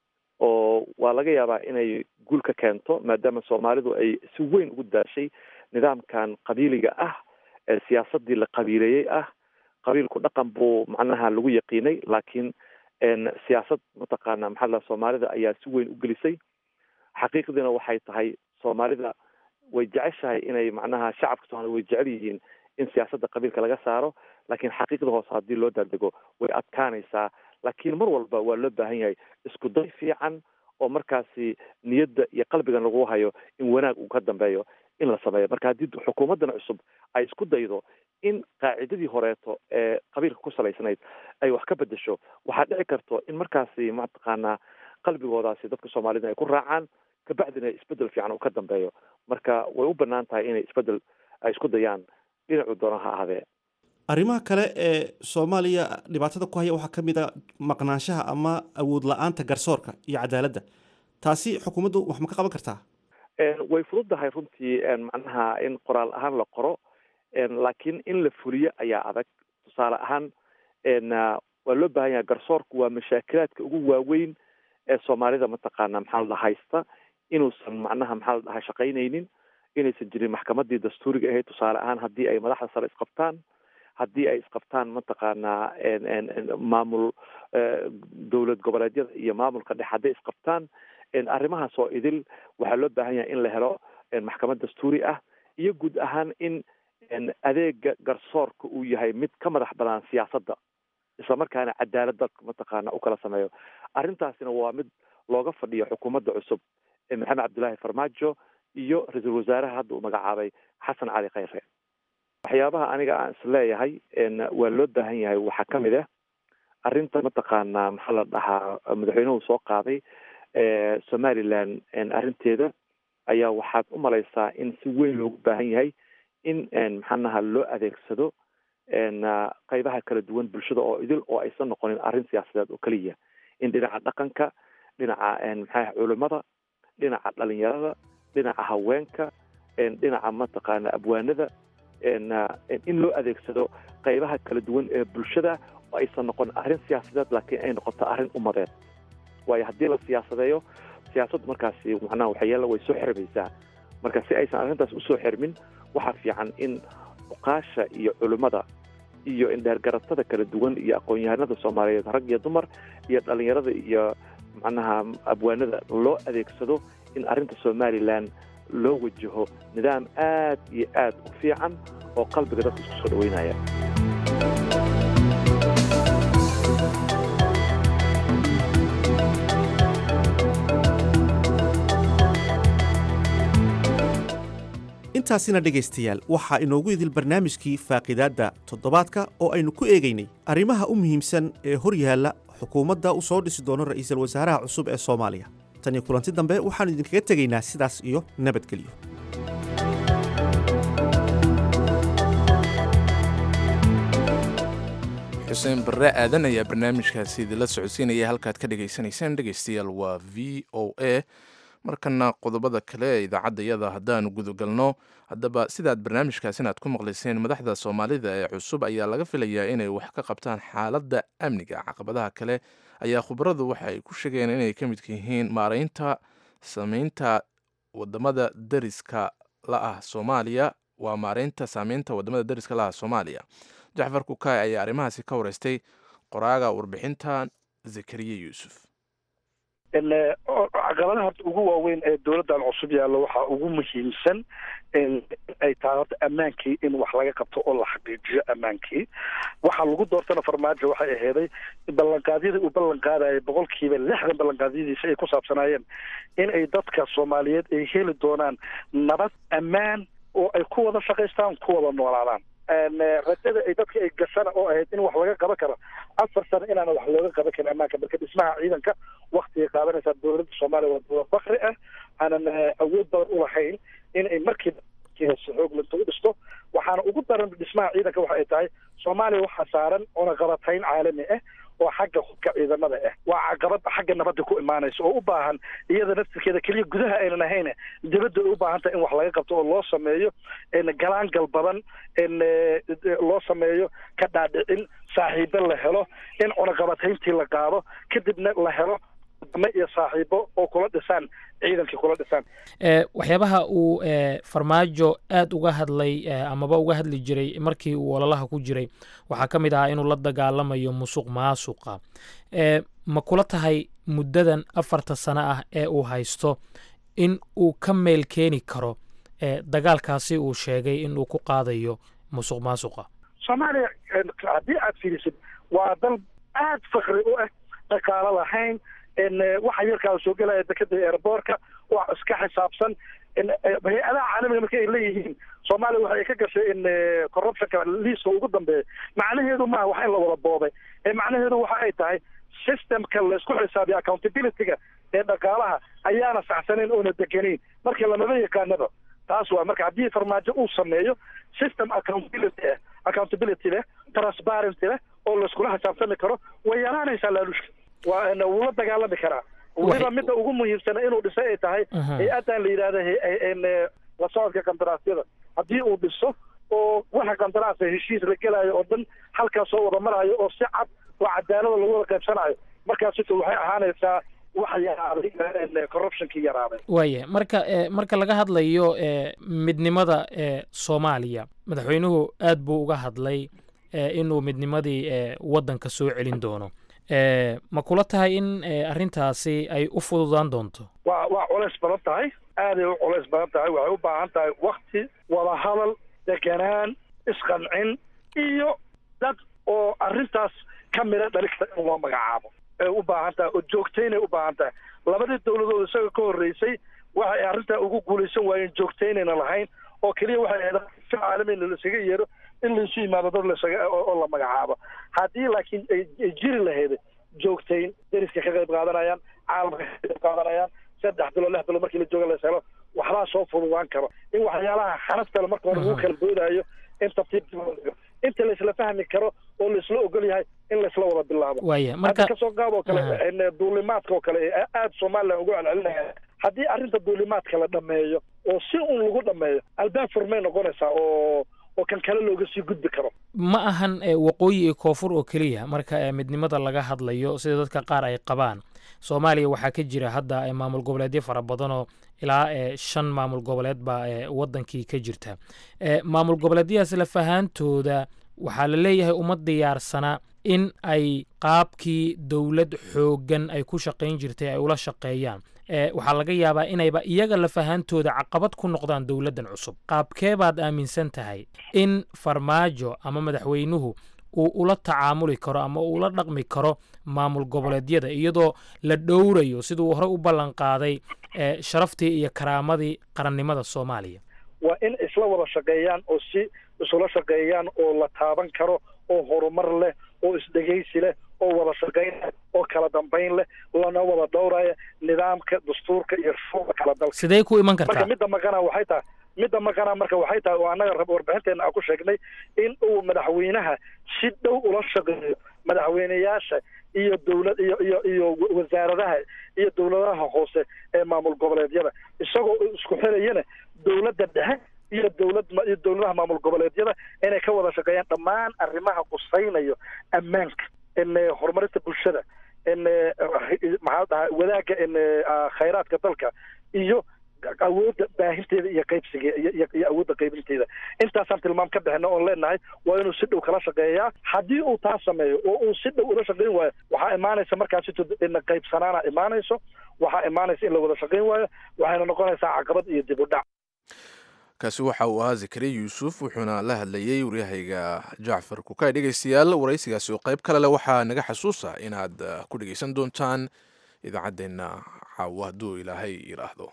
oo waa laga yaabaa inay guul ka keento maadaama soomaalidu ay si weyn ugu daashay nidaamkan qabiiliga ah ee siyaasadii la qabiileeyey ah qabiilku dhaqan buu macnaha lagu yaqiinay laakiin siyaasad mataqaana maxaa la soomaalida ayaa si weyn u gelisay xaqiiqdiina waxay tahay soomaalida way jeceshahay inay macnaha shacabka soomaalida way jecel yihiin in siyaasadda qabiilka laga saaro laakiin xaqiiqda hoose haddii loo daadego way adkaanaysaa laakiin mar walba waa loo baahan yahay isku day fiican oo markaasi niyadda iyo qalbigan lagu hayo in wanaag uu ka dambeeyo in la sameeyo marka haddii xukuumaddan cusub ay isku daydo in qaacidadii horeeto ee qabiilka ku salaysnayd ay wax ka bedesho waxaa dhici karto in markaasi mataqaanaa qalbigoodaasi dadka soomaalida ay ku raacaan kabacdina isbedel fiican uu ka dambeeyo marka way u banaan tahay inay isbedel ay isku dayaan dhinacu doona ha ahaadee arrimaha kale ee soomaaliya dhibaatada ku haya waxaa ka mid a maqnaanshaha ama awood la-aanta garsoorka iyo cadaaladda taasi xukuumaddu wax ma ka qaban kartaa way fududahay runtii macnaha in qoraal ahaan la qoro laakiin in la fuliyo ayaa adag tusaale ahaan waa loo baahan yahay garsoorku waa mashaakilaadka ugu waaweyn ee soomaalida mataqaana maxaa la dhaha haysta inuusan macnaha maxaa la dhaha shaqaynaynin inaysan jirin maxkamadii dastuuriga ahayd tusaale ahaan haddii ay madaxda sare isqabtaan haddii ay isqabtaan mataqaanaa maamul dowlad goboleedyada iyo maamulka dhex hadday isqabtaan arrimahaas oo idil waxaa loo baahan yahay in la helo maxkamad dastuuri ah iyo guud ahaan in adeega garsoorka uu yahay mid ka madax banaan siyaasadda islamarkaana cadaaladda mataqaana u kala sameeyo arrintaasina waa mid looga fadhiyo xukuumadda cusub ee maxamed cabdullaahi farmaajo iyo ra-iisul wasaaraha hadda uu magacaabay xasan cali khayre waxyaabaha aniga aan isleeyahay waa loo baahan yahay waxaa ka mid ah arrinta mataqaanaa maxaa la dhahaa madaxweynuhu soo qaaday somaliland arrinteeda ayaa waxaad u malaysaa in si weyn loogu baahan yahay in maxaanaha loo adeegsado qaybaha kala duwan bulshada oo idil oo aysan noqonin arrin siyaasadeed oo keliya in dhinaca dhaqanka dhinaca maxaa culimada dhinaca dhalinyarada dhinaca haweenka dhinaca mataqaana abwaanada in loo adeegsado qaybaha kala duwan ee bulshada oo aysan noqon arrin siyaasadeed laakiin ay noqoto arrin umadeed waayo haddii la siyaasadeeyo siyaasaddu markaasi macnaha waxyaala way soo xirmaysaa marka si aysan arrintaas usoo xirmin waxaa fiican in uqaasha iyo culimmada iyo indheergaratada kala duwan iyo aqoon-yahanada soomaaliyeed rag iyo dumar iyo dhalinyarada iyo macnaha abwaanada loo adeegsado in arrinta somalilan loo wajaho nidaam aad iyo aad u fiican oo qalbiga dadka isku soo dhaweynaya intaasina dhegaystayaal waxaa inoogu idil barnaamijkii faaqidaadda toddobaadka oo aynu ku eegaynay arrimaha u muhiimsan ee hor yaalla xukuumadda u soo dhisi doono ra'iisul wasaaraha cusub ee soomaaliya tan iyo kulanti dambe waxaannu idinkaga tegaynaa sidaas iyo nabadgelyo xuseen barre aadan ayaa barnaamijkaasi idinla socodsiinaya halkaad ka dhagaysanaysaan dhegaystayaal waa v o a markana qodobada kale ee idaacaddayada haddaanu gudagalno haddaba sidaad barnaamijkaasina aad ku maqlayseen madaxda soomaalida ee cusub ayaa laga filayaa inay wax ka qabtaan xaaladda amniga caqabadaha kale ayaa khubaradu waxa ay ku sheegeen inay ka midka yihiin maaraynta sameynta wadamada dariska la ah soomaaliya waa maareynta saameynta wadamada dariska la ah soomaaliya jacfar kukaay ayaa arrimahaasi ka wareystay qoraaga warbixinta zakariya yuusuf caqabadaha horta ugu waaweyn ee dowladdan cusub yaallo waxaa ugu muhiimsan ay tahay horta ammaankii in wax laga qabto oo la xaqiijiyo ammaankii waxaa lagu doortana farmaajo waxay aheeday ballanqaadyadii uu ballan qaadayay boqolkiiba lixdan ballanqaadyadiisa ay ku saabsanaayeen in ay dadka soomaaliyeed ay heli doonaan nabad ammaan oo ay ku wada shaqaystaan ku wada noolaadaan rajada ay dadka ay gashana oo ahayd in wax laga qaban karo afar sano inaana wax looga qaban karin ammaanka marka dhismaha ciidanka waktigay qaadanaysaa dowladda soomaaliya waa dowlad bakri ah aanan awood badan ulahayn in ay markiiba xoog linta u dhisto waxaana ugu daran dhismaha ciidanka waxa ay tahay soomaaliya waxaa saaran cunaqabatayn caalami ah oo xagga hubka ciidamada ah waa caqabad xagga nabadda ku imaanaysa oo u baahan iyada naftirkeeda keliya gudaha aynan ahayn dibadda ay u baahan tahay in wax laga qabto oo loo sameeyo galaangal badan loo sameeyo ka dhaadhicin saaxiibo la helo in cunaqabatayntii la qaado kadibna la helo dame iyo saaxiibo oo kula dhisaan ciidankii kula dhisaan waxyaabaha uu farmaajo aad uga hadlay amaba uga hadli jiray markii uu ololaha ku jiray waxaa ka mid ahaa inuu la dagaalamayo musuq maasuqa ma kula tahay muddadan afarta sano ah ee uu haysto in uu ka meel keeni karo dagaalkaasi uu sheegay in uu ku qaadayo musuq maasuqa soomaaliya haddii aad fiirisid waa dal aad fakri u ah dhaqaalo lahayn waxa yarkaa soo gelaya dekada airboortka wax iska xisaabsan hay-adaha caalamiga marka ay leeyihiin soomaaliya waxa ay ka gashay in corruptionka liiska ugu dambeeya macnaheedu maaha wax in la wada boobay ee macnaheedu waxa ay tahay systemka laysku xisaabiyo accountability-ga ee dhaqaalaha ayaana saxsanayn oona degenayn markii lamaba yaqaanaba taas waa marka haddii farmaajo uu sameeyo system accountability ah accountability leh transparency leh oo layskula xisaabtami karo way yaraanaysaa laalushka waa wuu la dagaalami karaa weliba midda ugu muhiimsana inuu dhisay ay tahay hay-addan la yidhahda la socodka qandaraasyada haddii uu dhiso oo waxa qandaraasa heshiis la gelaayo oo dhan halkaas soo wada marayo oo si cad oo cadaalada lagu wada qaybsanayo markaas sito waxay ahaanaysaa waxa yaraaday corruptionkii yaraaday waaya marka marka laga hadlayo midnimada soomaaliya madaxweynuhu aad buu uga hadlay inuu midnimadii waddanka soo celin doono ma kula tahay in arrintaasi ay u fududaan doonto waa waa culays badan tahay aaday u culays badan tahay waxay u baahan tahay wakti wada hadal deganaan isqancin iyo dad oo arrintaas ka mida dhali kara in loo magacaabo ay u baahan tahay oo joogtaynay u baahan tahay labadii dowladood isaga ka horreysay waxa ay arrintaa ugu guulaysan waayeen joogtaynayna lahayn oo keliya waxay ahayd si caalami in laisaga yeero in laisu yimaado dad lasaga oo la magacaabo haddii laakiin ay jiri lahayd joogtayn deriska ka qayb qaadanayaan caalamka ka qayb qaadanayaan saddex bilo lix bilo markii la jooga las helo waxbaa soo fududaan karo in waxyaalaha xanaftale marka hore lagu kala boodaayo in tartiib inta laisla fahmi karo oo laisla ogol yahay in laisla wada bilaabo waaya marka kasoo qaab oo kale duulimaadka oo kale aada somalilan ugu celcelinaya haddii arrinta duulimaadka la dhameeyo oo si un lagu dhameeyo albaab furmay noqonaysaa oo oo kan kale looga sii gudbi karo ma ahan waqooyi iyo koonfur oo keliya marka midnimada laga hadlayo sida dadka qaar ay qabaan soomaaliya waxaa ka jira hadda maamul goboleedyo fara badanoo ilaa shan maamul goboleed baa wadankii ka jirta maamul goboleedyadaas lafahaantooda waxaa la leeyahay uma diyaarsana in ay qaabkii dowlad xooggan ay ku shaqayn jirtay ay ula shaqeeyaan waxaa laga yaabaa inayba iyaga lafahaantooda caqabad ku noqdaan dowladdan cusub qaabkee baad aaminsan tahay in farmaajo ama madaxweynuhu uu ula tacaamuli karo ama uu ula dhaqmi karo maamul goboleedyada iyadoo la dhowrayo siduu horey u ballan qaaday sharaftii iyo karaamadii qarannimada soomaaliya waa in isla wada shaqeeyaan oo si isula shaqeeyaan oo la taaban karo oo horumar leh oo isdhegaysi leh oo wada shaqayn leh oo kala dambayn leh lana wada dhowraya nidaamka dastuurka iyo shuruucda kala dalka sidee ku iman kartaa marka midda maqana waxay tahay midda maqana marka waxay tahay oo annaga rab warbixinteena aan ku sheegnay in uu madaxweynaha si dhow ula shaqeeyo madaxweyneyaasha iyo dowlad iyo iyo iyo wasaaradaha iyo dowladaha hoose ee maamul goboleedyada isagoo isku xirayana dowladda dhexe iyo dowlad iyo dowladaha maamul goboleedyada inay ka wada shaqeeyaan dhammaan arrimaha qusaynayo ammaanka in horumarinta bulshada in maxaa dhahaa wadaagga in khayraadka dalka iyo awoodda baahinteeda iyo qaybsiga iyo awoodda qaybinteeda intaasaan tilmaam ka bixina oon leenahay waa inuu si dhow kala shaqeeyaa haddii uu taa sameeyo oo uu si dhow ula shaqeyn waayo waxaa imaanaysa markaas in qaybsanaana imaanayso waxaa imaanaysa in la wada shaqeyn waayo waxayna noqonaysaa caqabad iyo dib u dhac kaasi waxa uu ahaa zakariya yuusuf wuxuuna la hadlayey waryahayga jacfar kukay dhegaystayaal waraysigaasi oo qayb kale leh waxaa naga xasuusa inaad ku dhegaysan doontaan idaacaddeenna caawa hadduu ilaahay yidhaahdo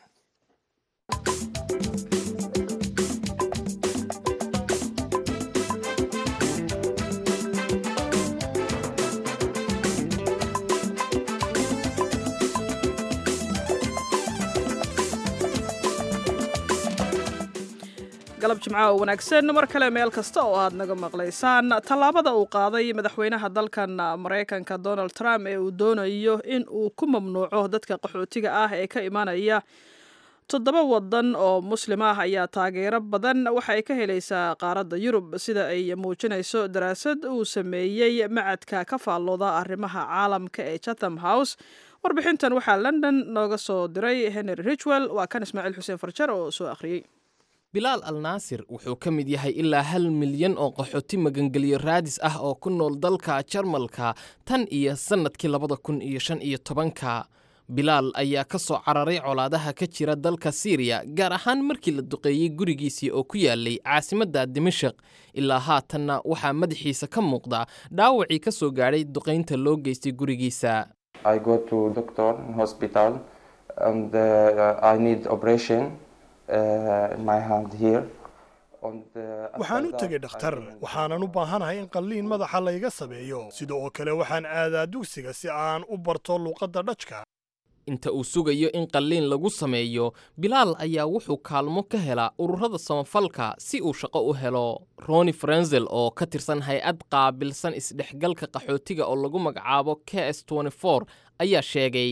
galab jimca oo wanaagsan mar kale meel kasta oo aad naga maqlaysaan tallaabada uu qaaday madaxweynaha dalkan maraykanka donald trump ee uu doonayo in uu ku mamnuuco dadka qaxootiga ah ee ka imanaya toddoba wadan oo muslim ah ayaa taageero badan waxa ay ka helaysaa qaaradda yurub sida ay muujinayso daraasad uu sameeyey macadka ka faallooda arrimaha caalamka ee chatham house warbixintan waxaa london nooga soo diray henry richwell waa kan ismaaciil xuseen farjar oo soo akhriyey bilaal al naasir wuxuu ka mid yahay ilaa hal milyan oo qaxooti magangelyo raadis ah oo ku nool dalka jarmalka tan iyo sannadkii labada kun iyo shan iyo tobanka bilaal ayaa ka soo cararay colaadaha ka jira dalka siiriya gaar ahaan markii la duqeeyey gurigiisii oo ku yaalay caasimadda dimashaq ilaa haatanna waxaa madaxiisa ka muuqda dhaawacii ka soo gaadhay duqaynta loo geystay gurigiisa waxaan u tegay dhakhtar waxaanan u baahanahay in qalliin madaxa layga sameeyo sida oo kale waxaan aadaa dugsiga si aan u barto luuqadda dhajka inta uu sugayo in qalliin lagu sameeyo bilaal ayaa wuxuu kaalmo ka helaa ururada samafalka si uu shaqo u helo roni frenzel oo ka tirsan hay-ad qaabilsan isdhexgalka qaxootiga oo lagu magacaabo k s ayaa sheegay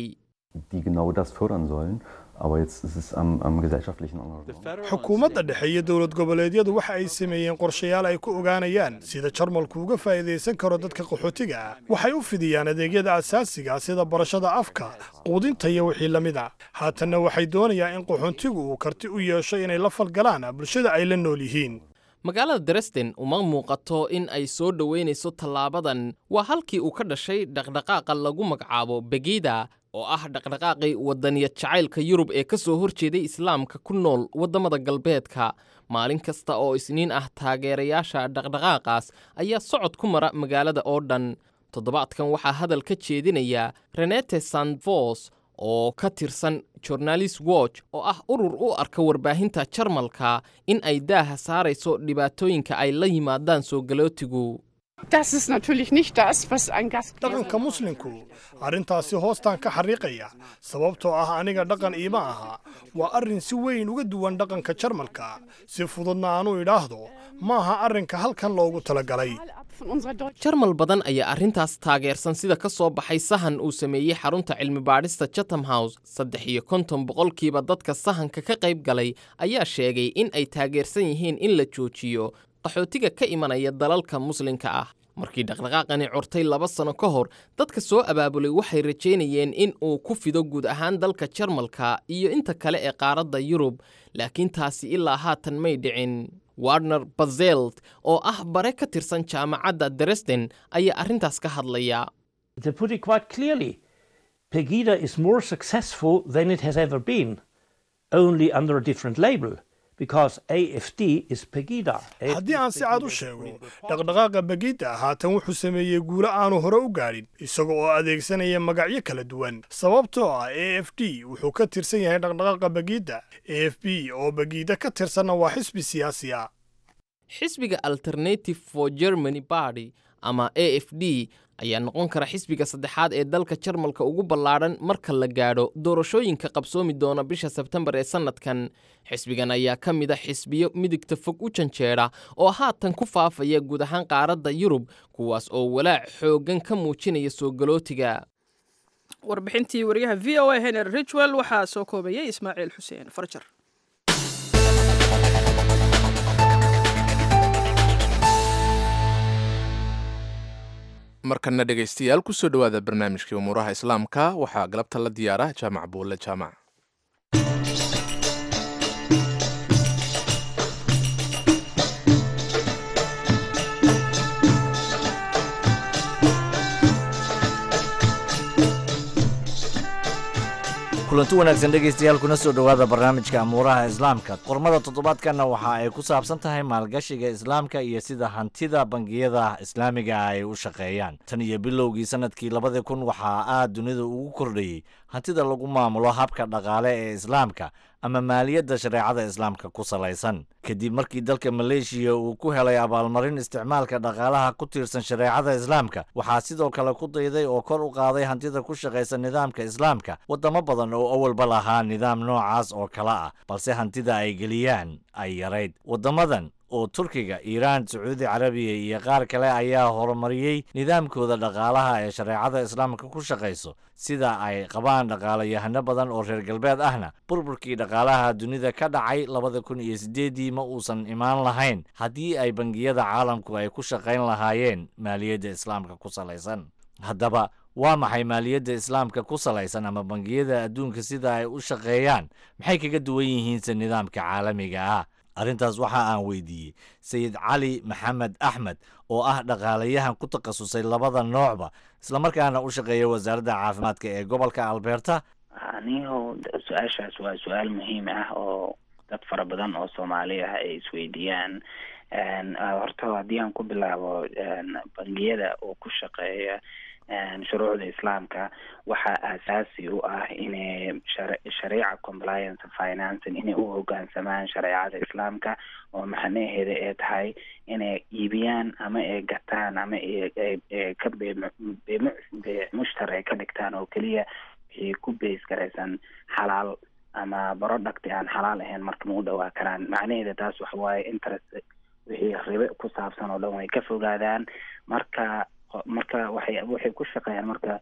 xukuumadda dhexe iyo dowlad goboleedyadu waxa ay sameeyeen qorshayaal ay ku ogaanayaan sida jarmalku uga faa'iidaysan karo dadka qaxootiga ah waxay u fidiyaan adeegyada asaasiga sida barashada afka quudinta iyo wixii la mid a haatanna waxay doonayaan in qaxoontigu uu karti u yeesho inay la falgalaan bulshada ay la nool yihiin magaalada dresden uma muuqato in ay soo dhoweynayso tallaabadan waa halkii uu ka dhashay dhaqdhaqaaqa lagu magacaabo begida oo ah dhaqdhaqaaqii wadaniyad jacaylka yurub ee ka soo horjeeday islaamka ku nool waddamada galbeedka maalin kasta oo isniin ah taageerayaasha dhaqdhaqaaqaas ayaa socod ku mara magaalada oo dhan toddobaadkan waxaa hadal ka jeedinaya renete sandvos oo ka tirsan journalist watch oo ah urur u arka warbaahinta jarmalka in ay daaha saarayso dhibaatooyinka ay la yimaadaan soo galootigu dhaqanka muslimku arrintaasi hoostaan ka xariiqaya sababtoo ah aniga dhaqan iima aha waa arrin si weyn uga duwan dhaqanka jarmalka si fududna aanu idhaahdo ma aha arrinka halkan loogu talagalay jarmal badan ayaa arrintaas taageersan sida ka soo baxay sahan uu sameeyey xarunta cilmi-baadhista chatham house saddex iyo konton boqolkiiba dadka sahanka ka qayb galay ayaa sheegay in ay taageersan yihiin in la joojiyo qaxootiga ka imanaya dalalka muslimka ah markii dhaqdhaqaaqani curtay laba sano ka hor dadka soo abaabulay waxay rajaynayeen in uu ku fido guud ahaan dalka jarmalka iyo inta kale ee qaaradda yurub laakiin taasi ilaa haatan may dhicin warner bazelt oo ah bare ka tirsan jaamacadda dresden ayaa arrintaas ka hadlaya Pegida is more successful than it has ever been, only under a different label. because AFD is Pegida. haddii aan si cad u sheego dhaqdhaqaaqa begida haatan wuxuu sameeyey guulo aanu hore u gaadhin isaga oo adeegsanaya magacyo kala duwan sababtoo ah a f d wuxuu ka tirsan yahay dhaqdhaqaaqa begida a f b oo begida ka tirsanna waa xisbi siyaasi ah xisbiga alternative for germany party ama a f d ayaa noqon kara xisbiga saddexaad ee dalka jarmalka ugu ballaadhan marka la gaadho doorashooyinka qabsoomi doona bisha sebtembar ee sannadkan xisbigan ayaa ka mid a xisbiyo midigta fog u janjeedha oo haatan ku faafaya guud ahaan qaaradda yurub kuwaas oo walaac xooggan ka muujinaya soo galootiga warbixintii wariyaha v o a henry richwell waxaa soo koobayay ismaaciil xuseen farjar markana dhegaystayaal kusoo dhowaada barnaamijkii umuuraha islaamka waxaa galabta la diyaara jaamac buulle jaamac kulanti wanaagsan dhegaystayaal kuna soo dhowaada barnaamijka amuuraha islaamka qormada toddobaadkanna waxa ay ku saabsan tahay maalgashiga islaamka iyo sida hantida bangiyada islaamiga ay u shaqeeyaan tan iyo bilowgii sanadkii labadii kun waxaa aad dunida ugu kordhayey hantida lagu maamulo habka dhaqaale ee islaamka ama maaliyadda shareecada islaamka ku salaysan kadib markii dalka maleeshiya uu ku helay abaalmarin isticmaalka dhaqaalaha ku tiirsan shareecada islaamka waxaa sidoo kale ku dayday oo kor u qaaday hantida ku shaqaysa nidaamka islaamka waddamo badan oo awalba lahaa nidaam noocaas oo kale ah balse hantida ay geliyaan ay yarayd waddamadan oo turkiga iiraan sacuudi carabiya iyo qaar kale ayaa horumariyey nidaamkooda dhaqaalaha ee shareecada islaamka ku shaqayso sida ay qabaan dhaqaalayahano badan oo reer galbeed ahna burburkii dhaqaalaha dunida ka dhacay labada kun iyo siddeeddii ma uusan imaan lahayn haddii ay bangiyada caalamku ay ku shaqayn lahaayeen maaliyadda islaamka ku salaysan haddaba waa maxay maaliyadda islaamka ku salaysan ama bangiyada adduunka sida ay u shaqeeyaan maxay kaga duwan yihiinse nidaamka caalamiga ah arrintaas waxa aan weydiiyey sayid cali maxamed axmed oo ah dhaqaalayahan ku takhasusay labada noocba islamarkaana u shaqeeya wasaaradda caafimaadka ee gobolka alberta aniho su-aashaas waa su-aal muhiim ah oo dad fara badan oo soomaali ah ay isweydiiyaan horta haddii aan ku bilaabo bangiyada oo ku shaqeeya shuruucda islaamka waxaa aasaasi u ah inay shariica compliance financing inay u hogaansamaan shareecada islaamka oo macnaheeda ay tahay inay iibiyaan ama ay gataan ama ka mushtar ay ka dhigtaan oo keliya wixii ku beys garaysan xalaal ama product aan xalaal ahayn marka ma u dhawaa karaan macnaheeda taas waxa waaye interest wixii ribe ku saabsan oo dhan way ka fogaadaan marka marka waxay waxay ku shaqeeyaan marka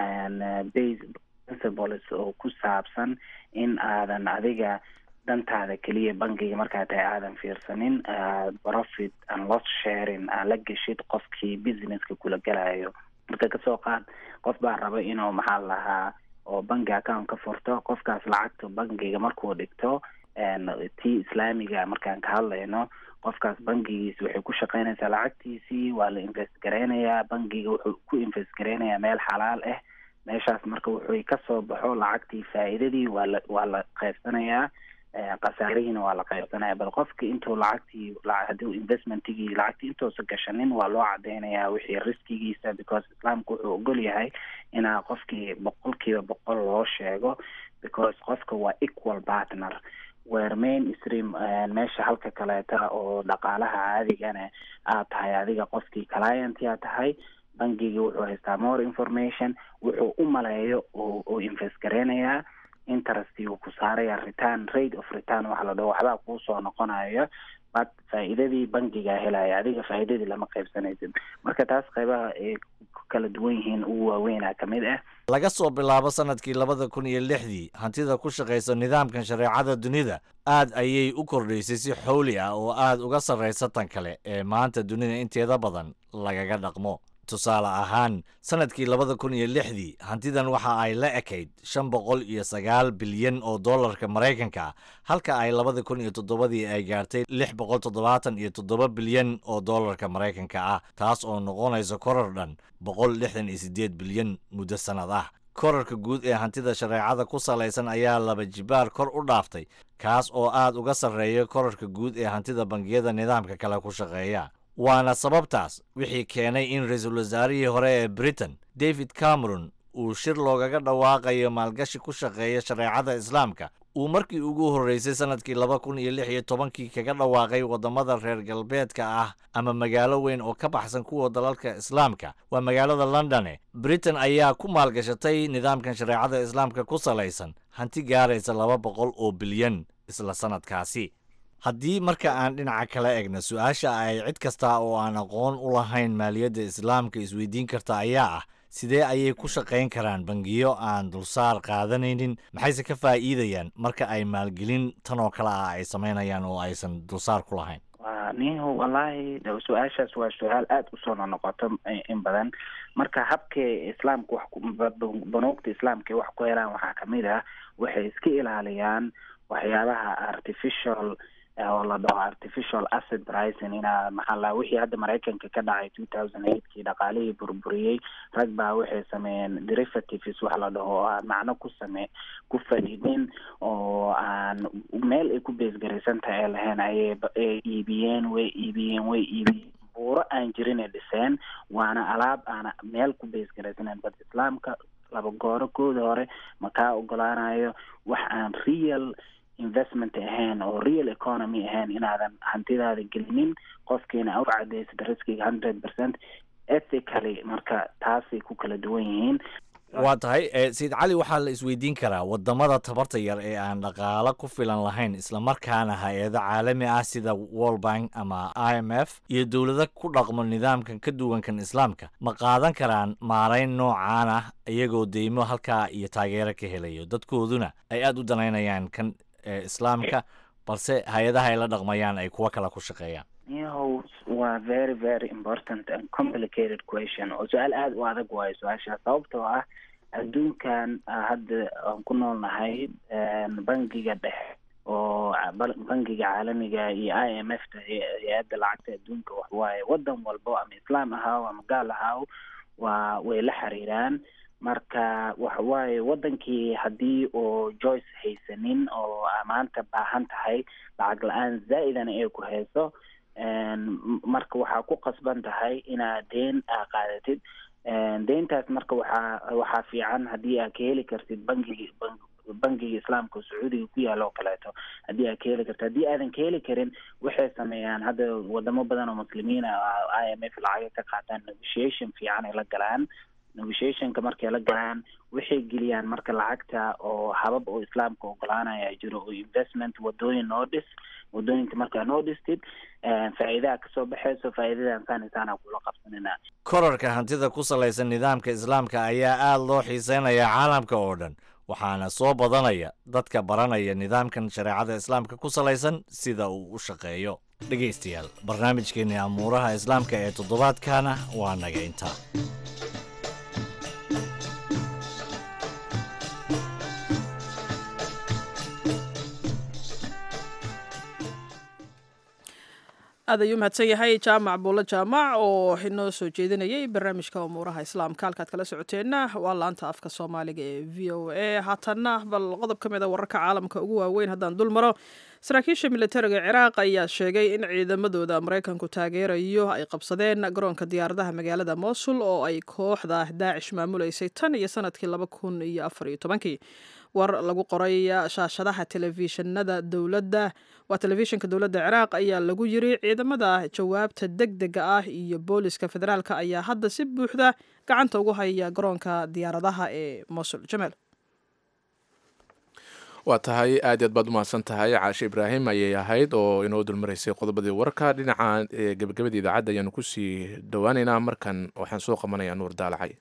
base principles oo ku saabsan in aadan adiga dantaada keliya bankiga markaa tahay aadan fiirsanin profit and loss sharing aan la geshid qofkii businesska kula gelayo marka kasoo qaad qof baa raba inuu maxaa lahaa oo banki account ka furto qofkaas lacagta bankiga markuu dhigto tii islaamiga markaan ka hadlayno qofkaas bankigiisi waxay ku shaqeynaysaa lacagtiisii waa la invest gareynayaa bankiga wuxuu ku invest gareynayaa meel xalaal ah meeshaas marka wuxuu kasoo baxo lacagtii faa'iidadii waa la waa la qaybsanayaa khasaarihiina waa la qaybsanaya bal qofki intuu lacagtii hadii investmentigii lacagtii intuusa gashanin waa loo cadeynayaa wixii riskigiisa because islaamku wuxuu ogol yahay inaa qofkii boqolkiiba boqol loo sheego because qofka waa equal partner were main stream meesha halka kaleeta oo dhaqaalaha caadigana aad tahay adiga qofkii client yaa tahay bankigii wuxuu haystaa more information wuxuu u maleeyo oo invest gareynayaa interest uu ku saaraya return rate of return waxa la dhaho waxbaa kuusoo noqonayo but faa'iidadii bankigaa helaya adiga faa'iidadii lama qaybsanaysid marka taas qaybaha ay ku kala duwan yihiin ugu waaweynaa ka mid ah laga soo bilaabo sanadkii labada kun iyo lixdii hantida ku shaqaysa nidaamkan shareecada dunida aad ayay u kordhaysay si xowli ah oo aad uga sarraysa tan kale ee maanta dunida inteeda badan lagaga dhaqmo tusaale ahaan sanadkii labada kun iyo lixdii hantidan waxa ay la ekayd shan boqol iyo sagaal bilyan oo dollarka maraykanka ah halka ay labada kun iyo toddobadii ay gaartay lix boqol toddobaatan iyo toddoba bilyan oo dollarka maraykanka ah taas oo noqonaysa koror dhan boqol lixdan iyo siddeed bilyan muddo sannad ah korarka guud ee hantida shareecada ku salaysan ayaa laba jibaar kor u dhaaftay kaas oo aad uga sarreeya korarka guud ee hantida bangiyada nidaamka kale ku shaqeeya waana sababtaas wixii keenay in ra-iisul wasaarihii hore ee britain david cameron uu shir loogaga dhawaaqayo maalgashi ku shaqeeya shareecada islaamka uu markii ugu horreysay sanadkii laba kun iyo lix iyo tobankii kaga dhawaaqay waddamada reer galbeedka ah ama magaalo weyn oo ka baxsan kuwa dalalka islaamka waa magaalada londone britain ayaa ku maalgashatay nidaamkan shareecada islaamka ku salaysan hanti gaaraysa laba boqol oo bilyan isla sanadkaasi haddii marka aan dhinaca kala egna su-aasha ay cid kasta oo aan aqoon u lahayn maaliyadda islaamka isweydiin karta ayaa ah sidee ayay ku shaqayn karaan bangiyo aan dulsaar qaadanaynin maxayse ka faa'iidayaan marka ay maalgelin tan oo kale ah ay samaynayaan oo aysan dulsaar ku lahayn niho wallaahi su-aashaas waa su-aal aada usoo nonoqoto in badan marka habkay islaamka wax banuugta islaamka wax ku helaan waxaa kamid ah waxay iska ilaaliyaan waxyaabaha artificial oo la dhaho artificial asset pricing inaa maxaa la wixii hadda maraykanka ka dhacay two thousand eightkii dhaqaalihii burburiyey rag baa waxay sameeyeen derivatives wax la dhaho oo aan macno ku same ku fadhidin oo aan meel ay ku beesgaraysan tahay ay lahayn ayay ay iibiyeen way iibiyeen way iibiyeen buuro aan jirin ay dhiseen waana alaab aana meel ku beesgaraysanen bad islaamka laba gooro kooda hore ma kaa ogolaanayo wax aan real investment ahayn oo real economy ahayn inaadan hantidaada gelinin qofkiina u cadaysid riskiga hundred percent ethically marka taasay ku kala duwan yihiin waa tahay sayid cali waxaa la isweydiin karaa wadamada tabarta yar ee aan dhaqaalo ku filan lahayn islamarkaana hay-ado caalami ah sida world bank ama i m f iyo dowlado ku dhaqmo nidaamkan ka duwankan islaamka ma qaadan karaan maarayn noocaan ah iyagoo deymo halkaa iyo taageero ka helayo dadkooduna ay aada u danaynayaan kan islaamka balse hay-adaha ay la dhaqmayaan ay kuwo kale ku shaqeeyaan yahow waa very very important and complicated question oo su-aal aada u adag waayo su-aashaas sababtoo ah adduunkan hadda aan ku noolnahay bangiga dhexe oo bangiga caalamiga iyo i m f ta hay-adda lacagta adduunka waxwaaye wadan walbo ama islaam ahaaw ama gaal ahaaw waa way la xiriiraan marka waxawaaye wadankii haddii oo joyce haysanin oo maanta baahan tahay lacag la-aan zaa'idana ay ku hayso marka waxaa ku qasban tahay inaad deen aa qaadatid deyntaas marka waxaa waxaa fiican haddii aad ka heli kartid bangigi bangiga islaamka sacuudiga ku yaala oo kaleeto haddii aad ka heli kartid haddii aadan ka heli karin waxay sameeyaan hadda wadamo badan oo muslimiina i m f lacaga ka qaataan negotiation fiican ay la galaan negotiationka markay la galaan waxay geliyaan marka lacagta oo habab oo islaamka ogolaanaya jiro oo investment wadooyin noo dhis wadooyinka markaa noo dhistid faa'iidaha kasoo baxayso faa'iidadan saanisaana kula qabsanina korarka hantida ku salaysan nidaamka islaamka ayaa aada loo xiiseynayaa caalamka oo dhan waxaana soo badanaya dadka baranaya nidaamkan shareecada islaamka ku salaysan sida uu u shaqeeyo dhegaystayaal barnaamijkeenii amuuraha islaamka ee toddobaadkana waa naga intaa aad ayuu mahadsan yahay jaamac buulo jaamac oo inoo soo jeedinayay barnaamijka umuuraha islaamka halkaad kala socoteenna waa laanta afka soomaaliga ee v o a haatanna bal qodob ka mid a wararka caalamka ugu waaweyn haddaan dul maro saraakiisha militariga ciraaq ayaa sheegay in ciidamadooda maraykanku taageerayo ay qabsadeen garoonka diyaaradaha magaalada mosul oo ay kooxda daacish maamuleysay tan iyo sanadkii laba kun iyo afar iyo tobankii war lagu qoray shaashadaha telefishinada dowladda waa telefishinka dowladda ciraaq ayaa lagu yiri ciidamada jawaabta deg dega ah iyo booliska federaalka ayaa hadda si buuxda gacanta ugu haya garoonka diyaaradaha ee mosul jamaal waa tahay aad aad baad umahadsan tahay caashe ibraahim ayay ahayd oo inoo dulmaraysay qodobadii wararka dhinaca gebagabada idaacadda ayaanu kusii dhowaaneynaa markan waxaan soo qabanayaa nuur daalacay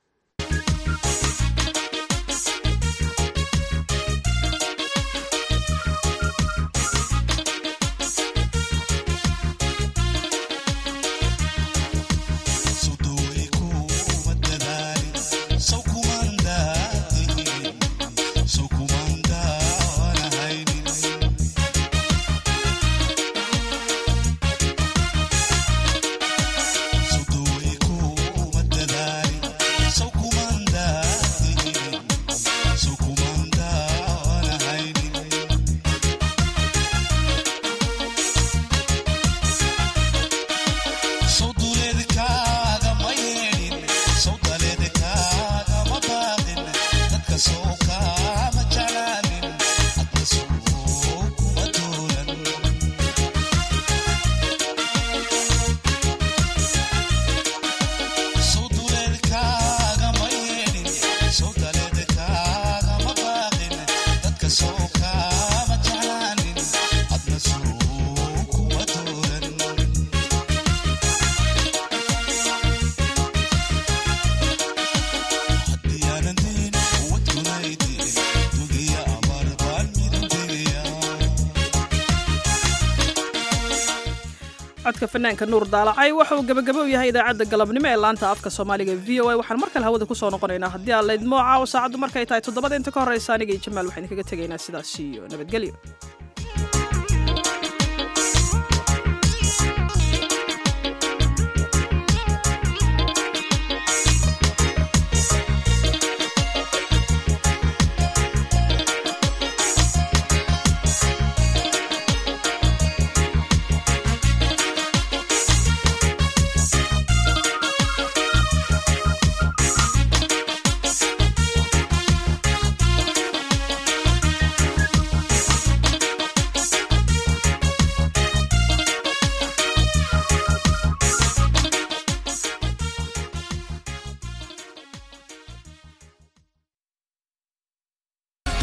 codka fanaanka nuur daalacay waxa uu gebagabo u yahay idaacadda galabnimo ee laanta afka soomaaliga v o a waxaan mar kale hawada kusoo noqonaynaa haddii aan laydmoo caawo saacaddu markay tahay toddobada inta ka horreysa aniga iyo jamaal waxaan kaga tegaynaa sidaas iyo nabadgelyo